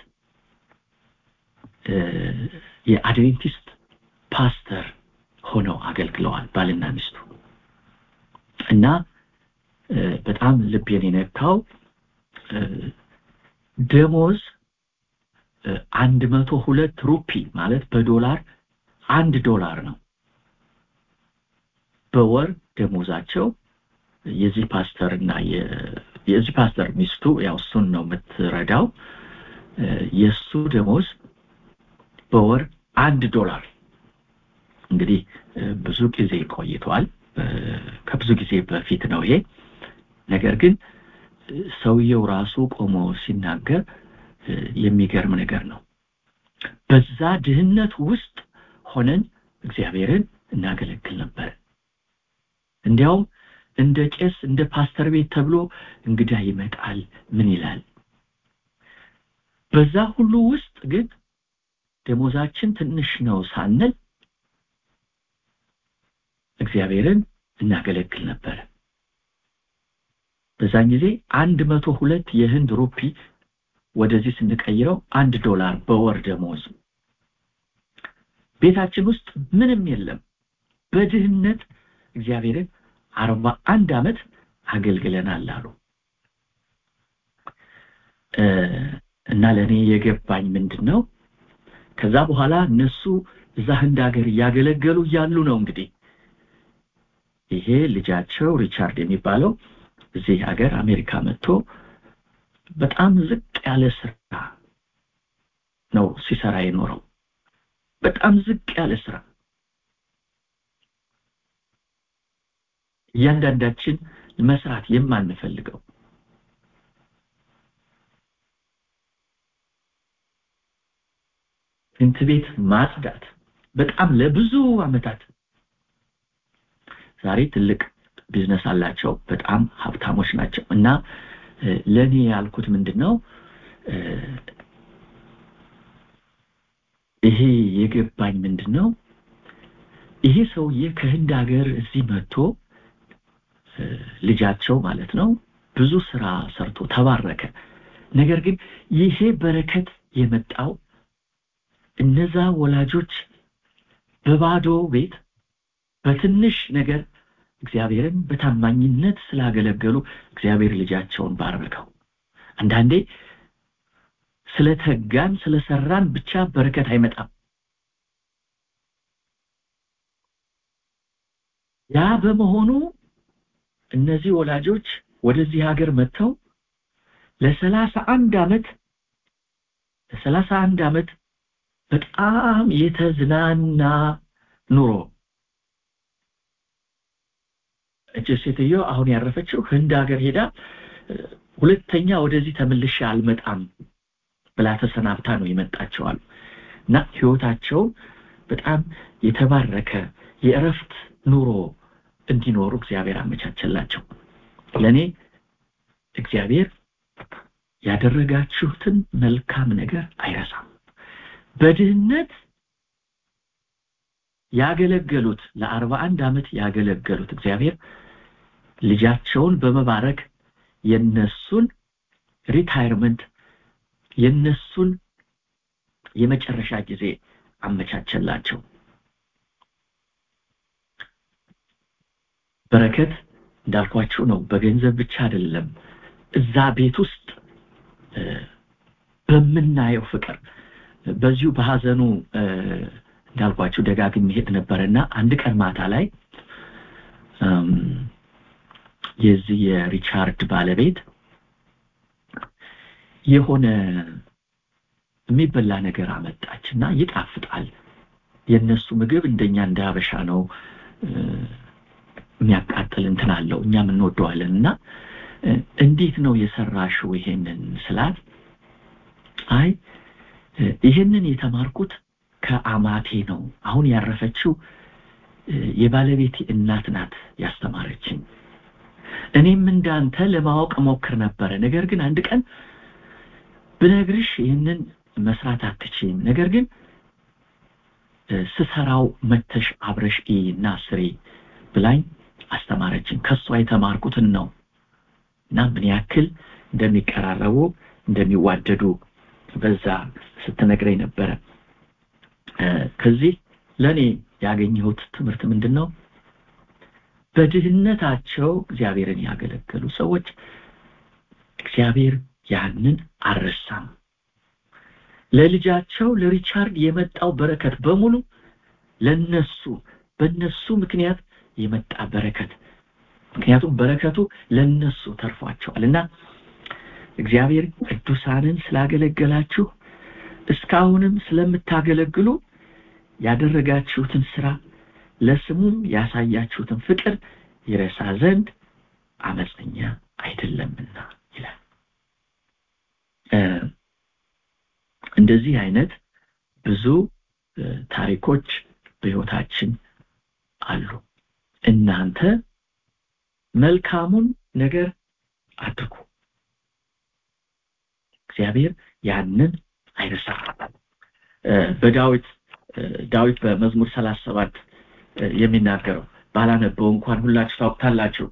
የአድቬንቲስት ፓስተር ሆነው አገልግለዋል ባልና ሚስቱ እና በጣም ልቤን የነካው ደሞዝ አንድ መቶ ሁለት ሩፒ ማለት በዶላር አንድ ዶላር ነው በወር ደሞዛቸው የዚህ ፓስተር እና የዚህ ፓስተር ሚስቱ ያው እሱን ነው የምትረዳው የእሱ ደሞዝ በወር አንድ ዶላር እንግዲህ ብዙ ጊዜ ቆይቷል ከብዙ ጊዜ በፊት ነው ይሄ ነገር ግን ሰውየው ራሱ ቆሞ ሲናገር የሚገርም ነገር ነው በዛ ድህነት ውስጥ ሆነን እግዚአብሔርን እናገለግል ነበር እንዲያውም እንደ ቄስ እንደ ፓስተር ቤት ተብሎ እንግዳ ይመጣል ምን ይላል በዛ ሁሉ ውስጥ ግን ደሞዛችን ትንሽ ነው ሳንል እግዚአብሔርን እናገለግል ነበር በዛን ጊዜ አንድ መቶ ሁለት የህንድ ሩፒ ወደዚህ ስንቀይረው አንድ ዶላር በወር ደሞዝ ቤታችን ውስጥ ምንም የለም በድህነት እግዚአብሔርን አርባ አንድ አመት አገልግለናል አሉ እና ለእኔ የገባኝ ምንድን ነው ከዛ በኋላ እነሱ እዛ ህንድ ሀገር እያገለገሉ እያሉ ነው እንግዲህ ይሄ ልጃቸው ሪቻርድ የሚባለው እዚህ ሀገር አሜሪካ መጥቶ በጣም ዝቅ ያለ ስራ ነው ሲሰራ የኖረው በጣም ዝቅ ያለ ስራ እያንዳንዳችን መስራት የማንፈልገው ሽንት ቤት ማጽዳት በጣም ለብዙ አመታት ዛሬ ትልቅ ቢዝነስ አላቸው በጣም ሀብታሞች ናቸው እና ለኔ ያልኩት ምንድነው ይሄ የገባኝ ምንድነው ይሄ ሰውዬ ከህንድ ሀገር እዚህ መጥቶ ልጃቸው ማለት ነው ብዙ ስራ ሰርቶ ተባረከ ነገር ግን ይሄ በረከት የመጣው እነዛ ወላጆች በባዶ ቤት በትንሽ ነገር እግዚአብሔርን በታማኝነት ስላገለገሉ እግዚአብሔር ልጃቸውን ባረከው አንዳንዴ ስለተጋን ስለሰራን ብቻ በረከት አይመጣም ያ በመሆኑ እነዚህ ወላጆች ወደዚህ ሀገር መጥተው ለሰላሳ አንድ አመት ለሰላሳ አንድ አመት በጣም የተዝናና ኑሮ እች ሴትዮ አሁን ያረፈችው ህንድ ሀገር ሄዳ ሁለተኛ ወደዚህ ተመልሼ አልመጣም ብላ ተሰናብታ ነው የመጣቸው አሉ እና ህይወታቸው በጣም የተባረከ የእረፍት ኑሮ እንዲኖሩ እግዚአብሔር አመቻቸላቸው ለእኔ እግዚአብሔር ያደረጋችሁትን መልካም ነገር አይረሳም በድህነት ያገለገሉት ለአርባ አንድ ዓመት ያገለገሉት እግዚአብሔር ልጃቸውን በመባረክ የነሱን ሪታይርመንት የነሱን የመጨረሻ ጊዜ አመቻቸላቸው በረከት እንዳልኳችሁ ነው በገንዘብ ብቻ አይደለም እዛ ቤት ውስጥ በምናየው ፍቅር በዚሁ በሀዘኑ እንዳልኳችሁ ደጋግም ሄድ ነበረና አንድ ቀን ማታ ላይ የዚህ የሪቻርድ ባለቤት የሆነ የሚበላ ነገር አመጣች እና ይጣፍጣል የእነሱ ምግብ እንደኛ እንደ ሀበሻ ነው የሚያቃጥል እንትን አለው እኛም እንወደዋለን እና እንዴት ነው የሰራሽው ይሄንን ስላት አይ ይህንን የተማርኩት ከአማቴ ነው አሁን ያረፈችው የባለቤቴ እናት ናት ያስተማረችኝ እኔም እንዳንተ ለማወቅ ሞክር ነበረ ነገር ግን አንድ ቀን ብነግርሽ ይህንን መስራት አትችይም ነገር ግን ስሰራው መተሽ አብረሽ እና ስሪ ብላኝ አስተማረችን ከሷ የተማርኩትን ነው እና ምን ያክል እንደሚቀራረቡ እንደሚዋደዱ በዛ ስትነግረኝ ነበረ ከዚህ ለእኔ ያገኘሁት ትምህርት ምንድን ነው በድህነታቸው እግዚአብሔርን ያገለገሉ ሰዎች እግዚአብሔር ያንን አልረሳም ለልጃቸው ለሪቻርድ የመጣው በረከት በሙሉ ለነሱ በነሱ ምክንያት የመጣ በረከት ምክንያቱም በረከቱ ለነሱ ተርፏቸዋል እና እግዚአብሔር ቅዱሳንን ስላገለገላችሁ እስካሁንም ስለምታገለግሉ ያደረጋችሁትን ስራ ለስሙም ያሳያችሁትን ፍቅር ይረሳ ዘንድ አመፀኛ አይደለምና ይላል እንደዚህ አይነት ብዙ ታሪኮች በህይወታችን አሉ እናንተ መልካሙን ነገር አድርጉ እግዚአብሔር ያንን አይረሳም በዳዊት ዳዊት በመዝሙር ሰላሳ ሰባት የሚናገረው ባላነበው እንኳን ሁላችሁ ታውቁታላችሁ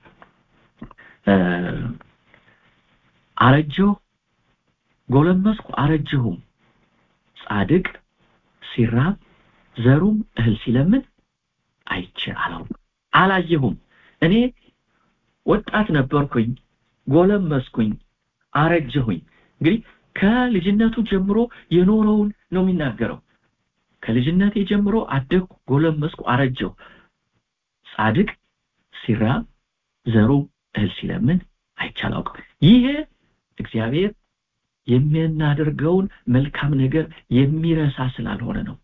አረጀሁ ጎለመስኩ አረጀሁም ጻድቅ ሲራብ ዘሩም እህል ሲለምን አይቼ አላውቅም አላየሁም እኔ ወጣት ነበርኩኝ ጎለመስኩኝ አረጀሁኝ እንግዲህ ከልጅነቱ ጀምሮ የኖረውን ነው የሚናገረው ከልጅነቴ ጀምሮ አደግኩ ጎለመስኩ አረጀሁ ጻድቅ ሲራብ ዘሩ እህል ሲለምን አይቻላውቅም ይሄ እግዚአብሔር የሚናደርገውን መልካም ነገር የሚረሳ ስላልሆነ ነው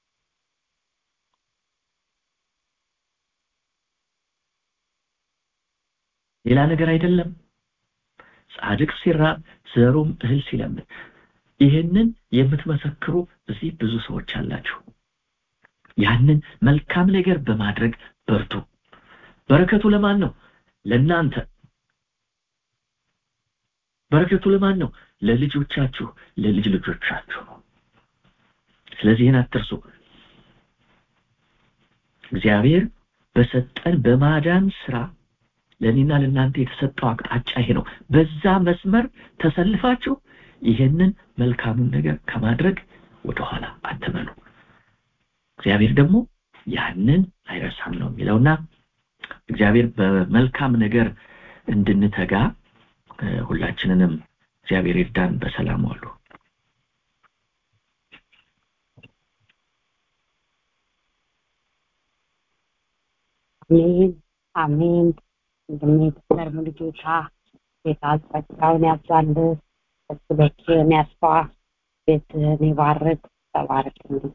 ሌላ ነገር አይደለም ጻድቅ ሲራብ ዘሩም እህል ሲለምን ይህንን የምትመሰክሩ እዚህ ብዙ ሰዎች አላችሁ ያንን መልካም ነገር በማድረግ በርቱ በረከቱ ለማን ነው ለናንተ በረከቱ ለማን ነው ለልጆቻችሁ ለልጅ ልጆቻችሁ ነው ስለዚህ ይህን አትርሱ እግዚአብሔር በሰጠን በማዳን ስራ ለእኔና ለእናንተ የተሰጠው አቅጣጫ ይሄ ነው በዛ መስመር ተሰልፋችሁ ይሄንን መልካሙን ነገር ከማድረግ ወደኋላ አትመኑ እግዚአብሔር ደግሞ ያንን አይረሳም ነው የሚለውና እግዚአብሔር በመልካም ነገር እንድንተጋ ሁላችንንም እግዚአብሔር ይርዳን በሰላም ዋሉ አሜን አሜን እንደሚገርም ልጆታ ጌታ ጸጋውን ያብዛልህ እርስ በርስህን ያስፋ ቤትህን ይባርክ ተባረክልን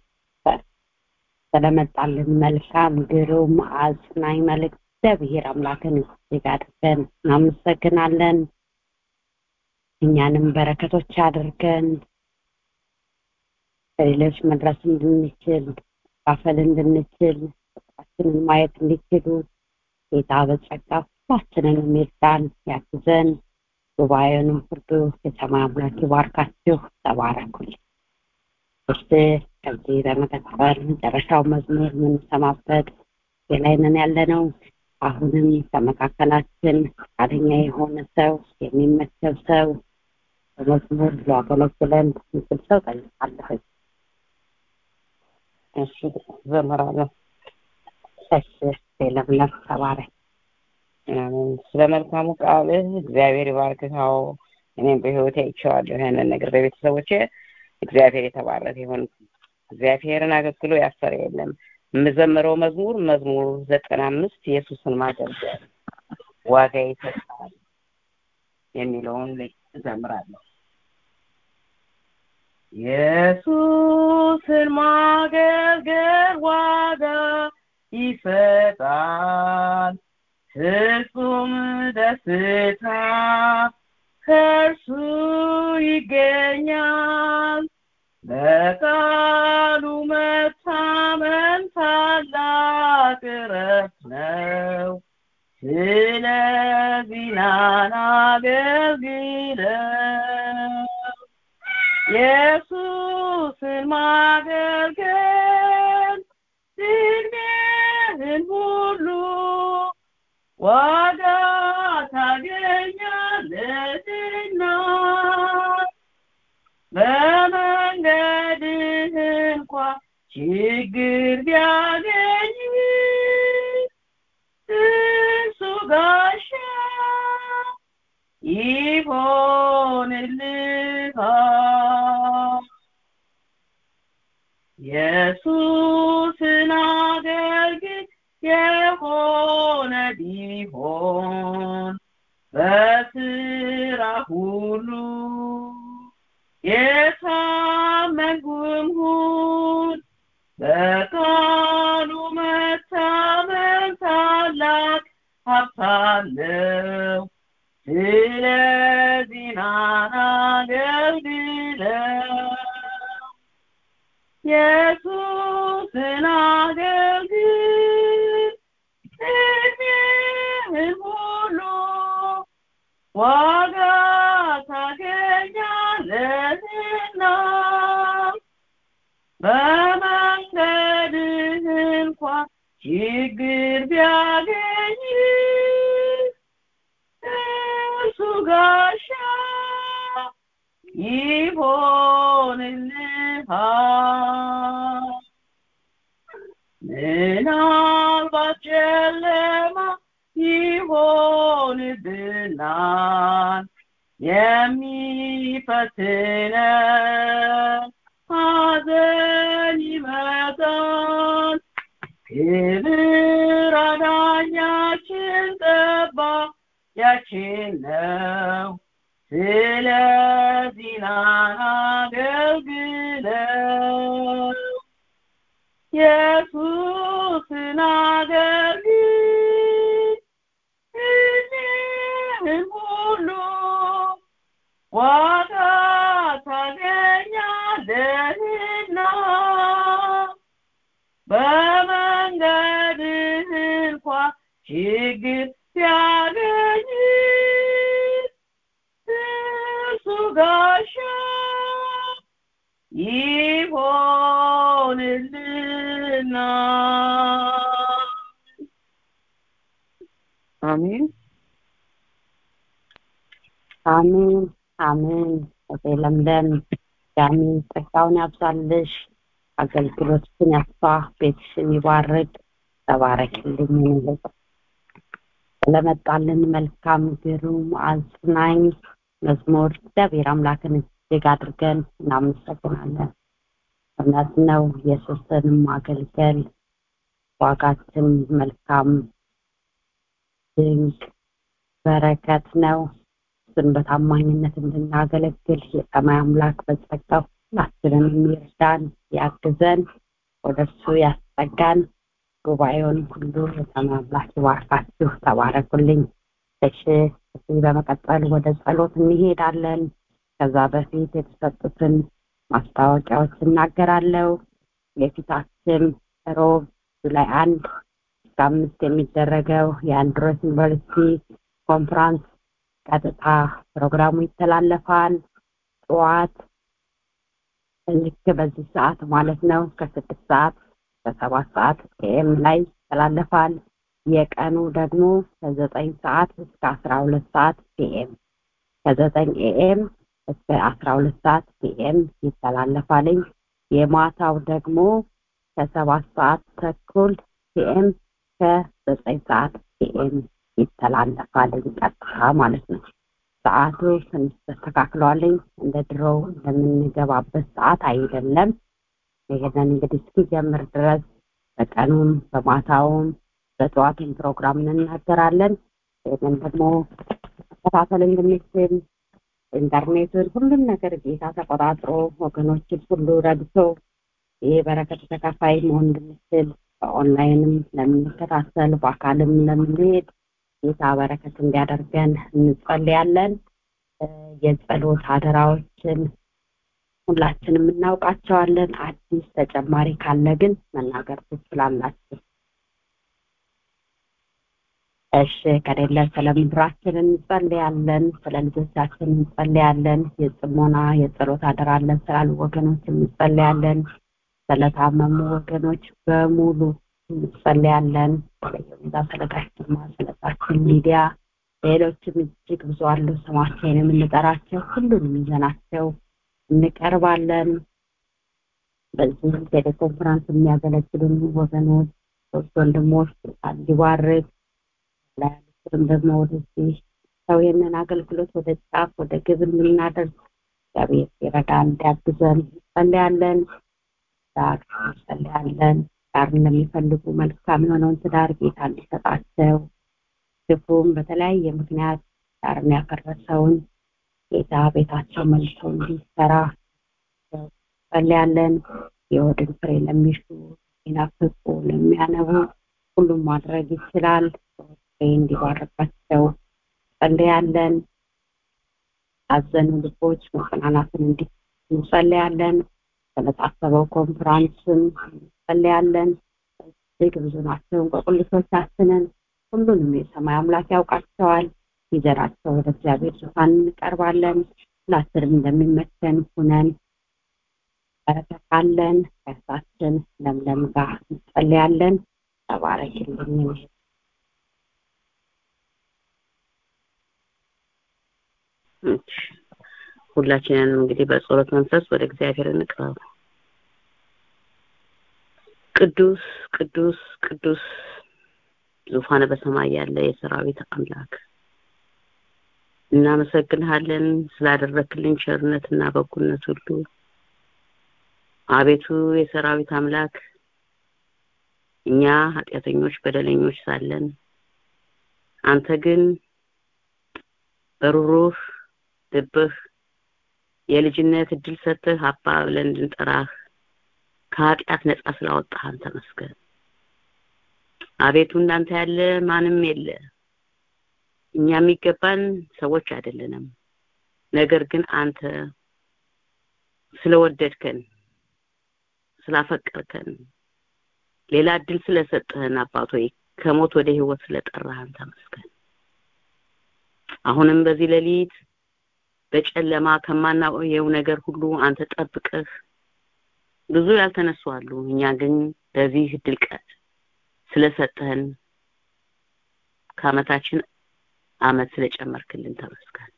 ስለመጣልን መልካም ግሩም አጽናኝ መልእክት እግዚአብሔር አምላክን እጅግ አድርገን እናመሰግናለን እኛንም በረከቶች አድርገን ለሌሎች መድረስ እንድንችል ማካፈል እንድንችል ፍቅራችንን ማየት እንዲችሉ ጌታ በጸጋ ሁላችንንም ይርዳን ያግዘን ጉባኤውንም ሁሉ የሰማይ አምላክ ይባርካችሁ ተባረኩልኝ እሺ ከዚህ በመቀጠል መጨረሻው መዝሙር የምንሰማበት የላይነን ያለ ነው አሁንም ከመካከላችን ፈቃደኛ የሆነ ሰው የሚመቸብ ሰው በመዝሙር ሊያገለግለን ምስል ሰው ጠይቃለሁ እሺ ዘምራለሁ እሺ ለምለም ተባረክ ስለ መልካሙ ቃልህ እግዚአብሔር ይባርክህ አዎ እኔም በህይወቴ አይቼዋለሁ ያንን ነገር በቤተሰቦቼ እግዚአብሔር የተባረከ ይሁን እግዚአብሔርን አገልግሎ ያሰረ የለም የምዘምረው መዝሙር መዝሙር ዘጠና አምስት ኢየሱስን ማገልገል ዋጋ ይሰጣል የሚለውን እዘምራለሁ ኢየሱስን ማገልገል ዋጋ ይሰጣል ፍጹም ደስታ ከእርሱ ይገኛል በቃሉ መታመን ታላቅ እረፍት ነው ስለዚህ ናን አገልግለው ኢየሱስን ማገልገል ዕድሜህን ሁሉ ዋጋ ታገኛለህና በመንገድህ እንኳ ችግር ቢያገኝ እሱ ጋሻ ይሆንልሃል ኢየሱስን አገልግል የሆነ ቢሆን በስራ ሁሉ የታመንኩም ሁን በቃሉ መታመን ታላቅ ሀብታለው ስለዚህ ናን አገልግለው ኢየሱስን አገልግል ዕድሜህን ሁሉ ዋጋ ታገኛለህና በመንገድህ እንኳ ችግር ቢያገኝ እርሱ ጋሻ ይሆንልሃል ምናልባት ጨለማ ይሆንብናል የሚፈትነን ሐዘን ይመጣል ክብር አዳኛችን ጠባቂያችን ነው ስለዚህ ናን አገልግለው ኢየሱስን አገልግል ዕድሜህን ሁሉ ዋጋ ታገኛለህና በመንገድህ እንኳ ችግር ሲያገኝ እርሱ ጋሻ ይሆንልና አሜን አሜን አሜን እቴ ለምለም ዳሚ ጸጋውን ያብዛልሽ አገልግሎትሽን ያስፋ ቤትሽን ይባርክ ተባረክልኝ ንልቅ ስለመጣልን መልካም ግሩም አጽናኝ መዝሙር እግዚአብሔር አምላክን እጅግ አድርገን እናመሰግናለን እውነት ነው ኢየሱስን ማገልገል ዋጋችን መልካም ድንቅ በረከት ነው እሱን በታማኝነት እንድናገለግል የሰማይ አምላክ በጸጋው ሁላችንን የሚርዳን ያግዘን ወደ እርሱ ያስጠጋን ጉባኤውን ሁሉ የተመላች ባርካችሁ ተባረኩልኝ እሺ እዚህ በመቀጠል ወደ ጸሎት እንሄዳለን ከዛ በፊት የተሰጡትን ማስታወቂያዎች እናገራለሁ የፊታችን ሮብ ጁላይ አንድ እስከ አምስት የሚደረገው የአንድሮስ ዩኒቨርሲቲ ኮንፍራንስ ቀጥታ ፕሮግራሙ ይተላለፋል ጠዋት ልክ በዚህ ሰዓት ማለት ነው ከስድስት ሰዓት ከሰባት ሰዓት ኤም ላይ ይተላለፋል የቀኑ ደግሞ ከዘጠኝ ሰዓት እስከ አስራ ሁለት ሰዓት ፒኤም ከዘጠኝ ኤኤም እስከ አስራ ሁለት ሰዓት ፒኤም ይተላለፋልኝ የማታው ደግሞ ከሰባት ሰዓት ተኩል ፒኤም ከዘጠኝ ሰዓት ፒኤም ይተላለፋልኝ ቀጥታ ማለት ነው ሰዓቱ ትንሽ ተስተካክሏልኝ እንደ ድሮው እንደምንገባበት ሰዓት አይደለም ይሄንን እንግዲህ እስኪጀምር ድረስ በቀኑም በማታውም በጠዋቱም ፕሮግራም እንናገራለን ይህንን ደግሞ መከታተል እንድንችል ኢንተርኔቱን ሁሉም ነገር ጌታ ተቆጣጥሮ ወገኖችን ሁሉ ረድቶ ይህ በረከት ተካፋይ መሆን እንድንችል በኦንላይንም ለምንከታተል በአካልም ለምንሄድ ጌታ በረከት እንዲያደርገን እንጸልያለን የጸሎት አደራዎችን ሁላችንም እናውቃቸዋለን አዲስ ተጨማሪ ካለ ግን መናገር ትችላላችሁ እሺ ከሌለ ስለ ምድራችን እንጸልያለን ስለ ልጆቻችን እንጸልያለን የጽሞና የጸሎት አደራለን ስላሉ ወገኖች እንጸልያለን ስለታመሙ ወገኖች በሙሉ እንጸልያለን ስለየሁኔታ ስለጋሽማ ስለታችን ሚዲያ ሌሎችም እጅግ ብዙ አሉ ስማቸውን የምንጠራቸው ሁሉንም ይዘናቸው እንቀርባለን በዚህ ቴሌኮንፈረንስ የሚያገለግሉን ወገኖች ሶስት ወንድሞች እንዲባርክ ላያሉትም ደግሞ ወደዚህ ሰው ይህንን አገልግሎት ወደ ጫፍ ወደ ግብ እንድናደርግ እግዚአብሔር ይረዳ እንዲያግዘን እንጸልያለን ዳር እንጸልያለን ዳር እንደሚፈልጉ መልካም የሆነውን ትዳር ጌታ እንዲሰጣቸው ግፉም በተለያየ ምክንያት ዳርን ያፈረሰውን ጌታ ቤታቸው መልሰው እንዲሰራ ጸልያለን የወድን ፍሬ ለሚሹ ይናፍቁ ለሚያነቡ ሁሉም ማድረግ ይችላል ፍሬ እንዲባረካቸው ጸልያለን አዘኑ ልቦች መጽናናትን እንዲ እንጸልያለን ስለታሰበው ኮንፍራንስም እንጸልያለን እጅግ ብዙ ናቸው እንቆቅልሾቻችንን ሁሉንም የሰማይ አምላክ ያውቃቸዋል ይዘራቸው ወደ እግዚአብሔር ዙፋን እንቀርባለን ሁላችንም እንደሚመቸን ሁነን በረከታለን ከእርሳችን ለምለም ጋር እንጸልያለን ተባረክልኝ ሁላችንንም እንግዲህ በጸሎት መንፈስ ወደ እግዚአብሔር እንቅረብ ቅዱስ ቅዱስ ቅዱስ ዙፋነ በሰማይ ያለ የሰራዊት አምላክ እናመሰግንሃለን ስላደረክልን ቸርነትና በጎነት ሁሉ አቤቱ የሰራዊት አምላክ እኛ ኃጢአተኞች በደለኞች ሳለን አንተ ግን በሩሩህ ልብህ የልጅነት እድል ሰጥተህ አባ ብለን እንድንጠራህ ከኃጢአት ነጻ ስላወጣህን ተመስገን አቤቱ እንዳንተ ያለ ማንም የለ እኛ የሚገባን ሰዎች አይደለንም ነገር ግን አንተ ስለወደድከን ስላፈቀርከን ሌላ እድል ስለሰጠህን አባቶ ከሞት ወደ ህይወት ስለጠራህን ተመስገን አሁንም በዚህ ሌሊት በጨለማ ከማናየው ነገር ሁሉ አንተ ጠብቀህ ብዙ ያልተነሱ አሉ እኛ ግን በዚህ እድል ቀን ስለሰጠህን ከአመታችን አመት ስለጨመርክልን ተመስገን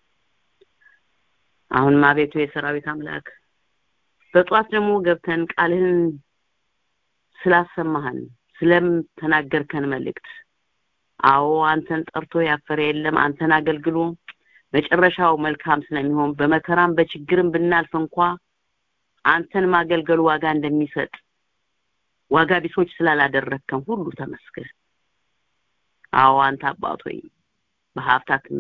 አሁንም አቤቱ የሰራዊት አምላክ በጧት ደግሞ ገብተን ቃልህን ስላሰማህን ስለተናገርከን መልእክት አዎ አንተን ጠርቶ ያፈረ የለም አንተን አገልግሎ መጨረሻው መልካም ስለሚሆን በመከራም በችግርም ብናልፍ እንኳ አንተን ማገልገሉ ዋጋ እንደሚሰጥ ዋጋ ቢሶች ስላላደረከን ሁሉ ተመስገን አዎ አንተ አባት ሆይ በሀብታትም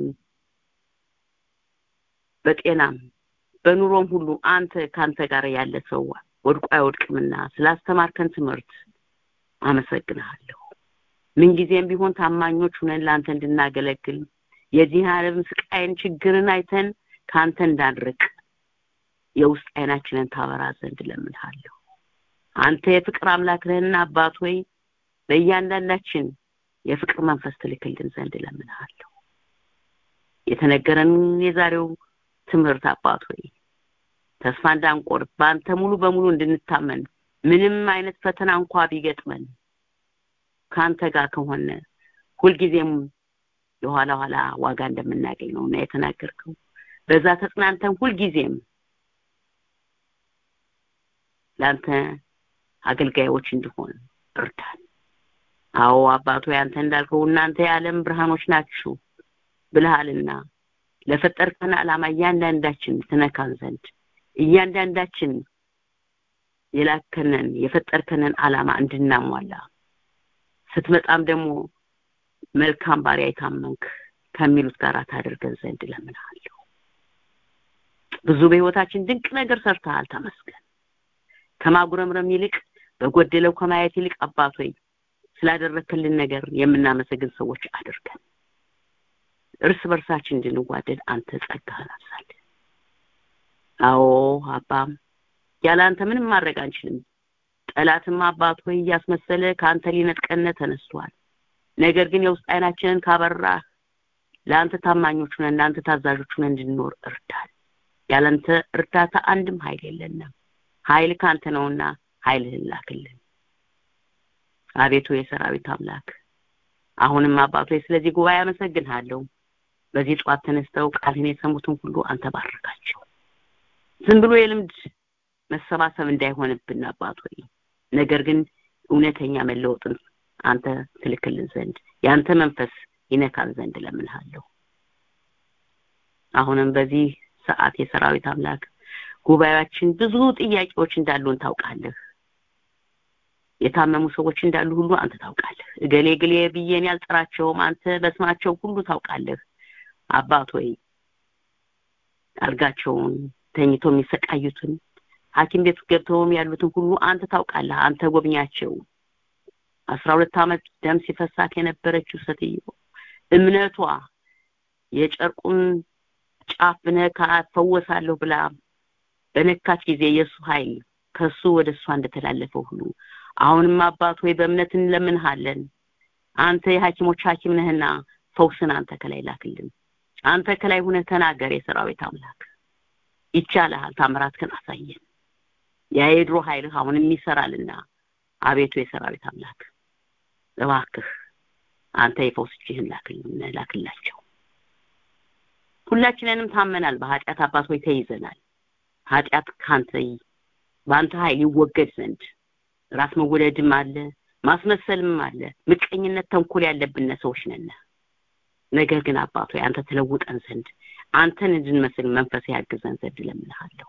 በጤናም በኑሮም ሁሉ አንተ ካንተ ጋር ያለ ሰው ወድቆ አይወድቅምና ስላስተማርከን ትምህርት አመሰግንሃለሁ ምንጊዜም ቢሆን ታማኞች ሁነን ለአንተ እንድናገለግል የዚህ ዓለም ስቃይን ችግርን አይተን ከአንተ እንዳንርቅ የውስጥ አይናችንን ታበራ ዘንድ ለምንሃለሁ አንተ የፍቅር አምላክ ነህና አባት ሆይ በእያንዳንዳችን የፍቅር መንፈስ ትልክልን ዘንድ ለምንሃለሁ የተነገረን የዛሬው ትምህርት አባት ሆይ ተስፋ እንዳንቆርጥ በአንተ ሙሉ በሙሉ እንድንታመን ምንም አይነት ፈተና እንኳ ቢገጥመን ከአንተ ጋር ከሆነ ሁልጊዜም የኋላ ኋላ ዋጋ እንደምናገኝ ነው እና የተናገርከው በዛ ተጽናንተን ሁልጊዜም ለአንተ አገልጋዮች እንድሆን እርዳን አዎ አባቶ ያንተ እንዳልከው እናንተ የዓለም ብርሃኖች ናችሁ ብልሃልና ለፈጠርከን ዓላማ እያንዳንዳችን ትነካን ዘንድ እያንዳንዳችን የላከንን የፈጠርከንን ዓላማ እንድናሟላ ስትመጣም ደግሞ መልካም ባሪያ የታመንክ ከሚሉት ጋር ታደርገን ዘንድ ለምንሃለሁ ብዙ በህይወታችን ድንቅ ነገር ሰርተሃል ተመስገን ከማጉረምረም ይልቅ በጎደለው ከማየት ይልቅ አባት ሆይ ስላደረክልን ነገር የምናመሰግን ሰዎች አድርገን እርስ በርሳችን እንድንዋደድ አንተ ጸጋህን አብዛለን አዎ አባም ያለ አንተ ምንም ማድረግ አንችልም ጠላትም አባት ሆይ እያስመሰለ ከአንተ ሊነጥቀነ ተነስቷል ነገር ግን የውስጥ አይናችንን ካበራ ለአንተ ታማኞች ሆነን ለአንተ ታዛዦች ሆነን እንድንኖር እርዳን ያለንተ እርዳታ አንድም ኃይል የለንም ኃይል ካንተ ነውና ኃይልህን ላክልን አቤቱ የሰራዊት አምላክ አሁንም አባቶ ስለዚህ ጉባኤ አመሰግንሃለሁ በዚህ ጠዋት ተነስተው ቃልህን የሰሙትን ሁሉ አንተ ባረካቸው ዝም ብሎ የልምድ መሰባሰብ እንዳይሆንብን አባት ሆይ ነገር ግን እውነተኛ መለወጥን አንተ ትልክልን ዘንድ የአንተ መንፈስ ይነካን ዘንድ ለምንሃለሁ አሁንም በዚህ ሰዓት የሰራዊት አምላክ ጉባኤያችን ብዙ ጥያቄዎች እንዳሉን ታውቃለህ የታመሙ ሰዎች እንዳሉ ሁሉ አንተ ታውቃለህ እገሌ ግሌ ብዬን ያልጠራቸውም አንተ በስማቸው ሁሉ ታውቃለህ አባት ሆይ አልጋቸውን ተኝቶ የሚሰቃዩትን ሐኪም ቤት ገብተውም ያሉትን ሁሉ አንተ ታውቃለህ አንተ ጎብኛቸው አስራ ሁለት ዓመት ደም ሲፈሳት የነበረችው ሴትዮ እምነቷ የጨርቁን ጫፍ ብነካ ፈወሳለሁ ብላ በነካች ጊዜ የእሱ ኃይል ከሱ ወደ እሷ እንደተላለፈው ሁሉ አሁንም አባት ሆይ በእምነት እንለምንሃለን አንተ የሐኪሞች ሐኪም ነህና ፈውስን አንተ ከላይ ላክልን አንተ ከላይ ሁነ ተናገር የሰራዊት አምላክ ይቻልሃል ታምራትህን አሳየን ያ የድሮ ኃይልህ አሁንም ይሰራልና አቤቱ የሰራዊት አምላክ እባክህ አንተ የፈውስ እጅህን ላክልን ላክላቸው ሁላችንንም ታመናል በኃጢአት አባት ሆይ ተይዘናል ኃጢአት ካንተ በአንተ ኃይል ይወገድ ዘንድ ራስ መወደድም አለ ማስመሰልም አለ ምቀኝነት ተንኮል ያለብን ሰዎች ነን ነገር ግን አባቶ አንተ ተለውጠን ዘንድ አንተን እንድንመስል መንፈስ ያግዘን ዘንድ ለምንሃለሁ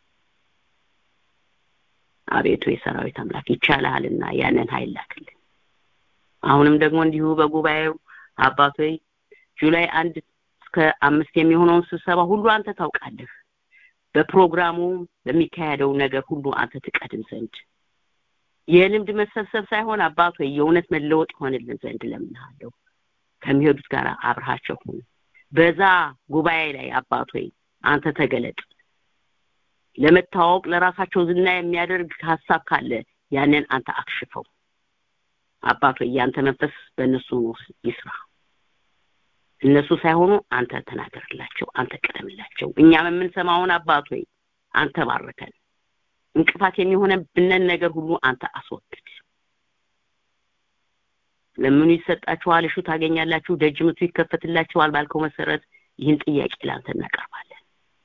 አቤቱ የሰራዊት አምላክ ይቻልሃልና ያንን ኃይል ላክልን አሁንም ደግሞ እንዲሁ በጉባኤው አባቶ ጁላይ አንድ እስከ አምስት የሚሆነውን ስብሰባ ሁሉ አንተ ታውቃለህ በፕሮግራሙ በሚካሄደው ነገር ሁሉ አንተ ትቀድም ዘንድ የልምድ መሰብሰብ ሳይሆን አባት ወይ የእውነት መለወጥ ይሆንልን ዘንድ ለምንሃለሁ ከሚሄዱት ጋር አብርሃቸው ሁን በዛ ጉባኤ ላይ አባት ወይ አንተ ተገለጥ ለመታወቅ ለራሳቸው ዝና የሚያደርግ ሀሳብ ካለ ያንን አንተ አክሽፈው አባት ወይ ያንተ መንፈስ በእነሱ ይስራ እነሱ ሳይሆኑ አንተ ተናገርላቸው አንተ ቀደምላቸው እኛም የምንሰማውን አባት ወይ አንተ ባርከን እንቅፋት የሚሆነብንን ነገር ሁሉ አንተ አስወግድ ለምኑ ይሰጣችኋል እሹ ታገኛላችሁ ደጅ ምቱ ይከፈትላችኋል ባልከው መሰረት ይህን ጥያቄ ለአንተ እናቀርባለን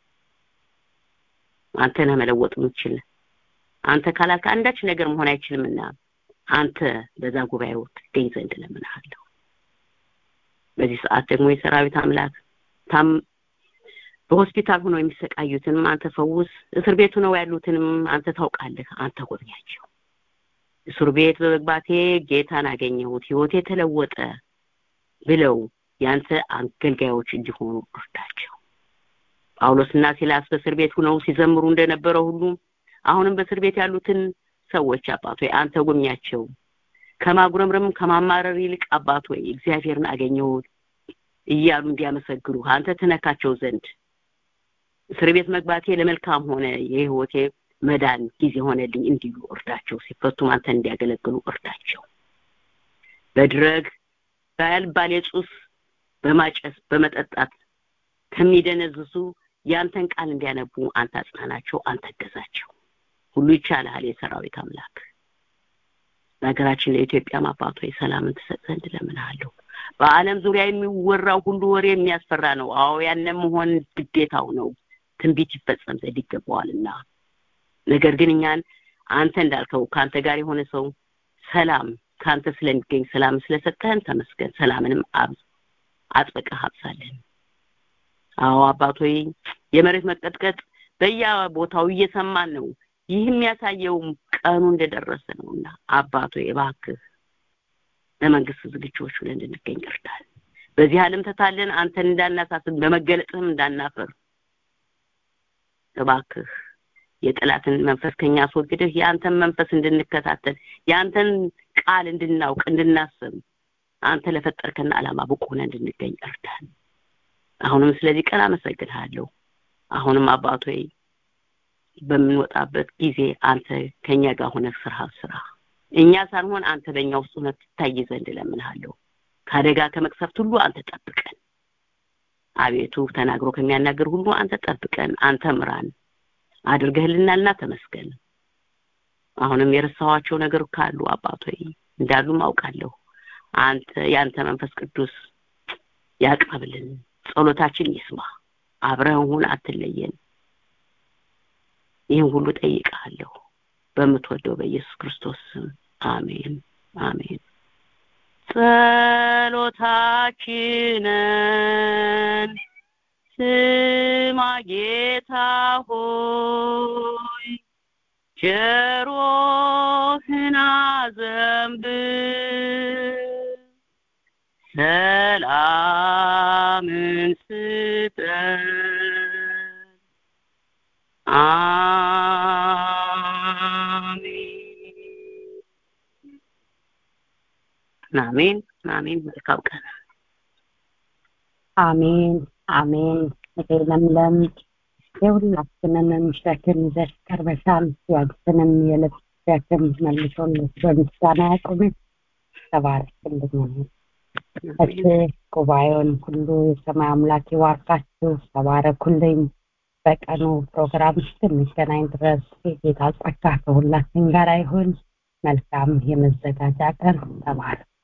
አንተ ነህ መለወጥ የምትችል አንተ ካላልክ አንዳች ነገር መሆን አይችልምና አንተ በዛ ጉባኤው ትገኝ ዘንድ ለምንሃለሁ በዚህ ሰዓት ደግሞ የሰራዊት አምላክ ታም በሆስፒታል ሆነው የሚሰቃዩትንም አንተ ፈውስ እስር ቤት ሆነው ያሉትንም አንተ ታውቃለህ አንተ ጎብኛቸው እስር ቤት በመግባቴ ጌታን አገኘሁት ህይወቴ ተለወጠ ብለው ያንተ አገልጋዮች እንዲሆኑ እርዳቸው ጳውሎስና ሲላስ በእስር ቤት ሆነው ሲዘምሩ እንደነበረው ሁሉ አሁንም በእስር ቤት ያሉትን ሰዎች አባት ሆይ አንተ ጎብኛቸው ከማጉረምረም ከማማረር ይልቅ አባት ሆይ እግዚአብሔርን አገኘው እያሉ እንዲያመሰግኑ አንተ ትነካቸው ዘንድ እስር ቤት መግባቴ ለመልካም ሆነ የህይወቴ መዳን ጊዜ ሆነልኝ እንዲሉ እርዳቸው ሲፈቱም አንተ እንዲያገለግሉ እርዳቸው በድረግ በአልባሌ ሱስ በማጨስ በመጠጣት ከሚደነዝዙ ያንተን ቃል እንዲያነቡ አንተ አጽናናቸው አንተ ገዛቸው ሁሉ ይቻልሃል የሰራዊት አምላክ በሀገራችን ለኢትዮጵያ አባት ሆይ ሰላምን ትሰጥ ዘንድ እለምንሃለሁ በአለም ዙሪያ የሚወራው ሁሉ ወሬ የሚያስፈራ ነው አዎ ያነ መሆን ግዴታው ነው ትንቢት ይፈጸም ዘንድ ይገባዋልና ነገር ግን እኛን አንተ እንዳልከው ከአንተ ጋር የሆነ ሰው ሰላም ከአንተ ስለሚገኝ ሰላም ስለሰጠህን ተመስገን ሰላምንም አጥብቀህ አብዛለን አዎ አባቶይ የመሬት መቀጥቀጥ በየቦታው እየሰማን ነው ይህ የሚያሳየው ቀኑ እንደደረሰ ነውና አባቶ እባክህ ለመንግስት ዝግጁዎች ብለን እንድንገኝ እርዳን በዚህ ዓለም ተታለን አንተን እንዳናሳስብ በመገለጥህም እንዳናፈር እባክህ የጠላትን መንፈስ ከኛ አስወግደህ የአንተን መንፈስ እንድንከታተል የአንተን ቃል እንድናውቅ እንድናስብ አንተ ለፈጠርከን ዓላማ ብቁ ሆነ እንድንገኝ እርዳን አሁንም ስለዚህ ቀን አመሰግንሃለሁ አሁንም አባቶይ በምንወጣበት ጊዜ አንተ ከኛ ጋር ሆነ ስራ ስራ እኛ ሳንሆን አንተ በእኛ ውስጥ ሆነ ትታይ ዘንድ እለምንሃለሁ ከአደጋ ከመቅሰፍት ሁሉ አንተ ጠብቀን አቤቱ ተናግሮ ከሚያናገር ሁሉ አንተ ጠብቀን አንተ ምራን አድርገህልናልና ተመስገን አሁንም የረሳኋቸው ነገር ካሉ አባቶይ እንዳሉም አውቃለሁ አንተ ያንተ መንፈስ ቅዱስ ያቅርብልን ጸሎታችን ይስማ አብረን ሁን አትለየን ይህን ሁሉ ጠይቃለሁ በምትወደው በኢየሱስ ክርስቶስ ስም አሜን አሜን ጸሎታችንን ስማ ጌታ ሆይ ጆሮህን አዘንብል ሰላምን ስጠን አሜን አሜን መልካም ቀን አሜን አሜን እቴ ለምለም የሁላችንንም ሸክም ይዘሽ ቀርበሻል ያንቺንም የልብ ሸክም መልሶልሽ በምስጋና ያቁምሽ ተባረክልኝ እቴ ጉባኤውን ሁሉ የሰማይ አምላክ ይባርካችሁ ተባረኩልኝ በቀኑ ፕሮግራም እስክንገናኝ ድረስ የጌታ ጸጋ ከሁላችን ጋር ይሁን መልካም የመዘጋጃ ቀን ተባረክ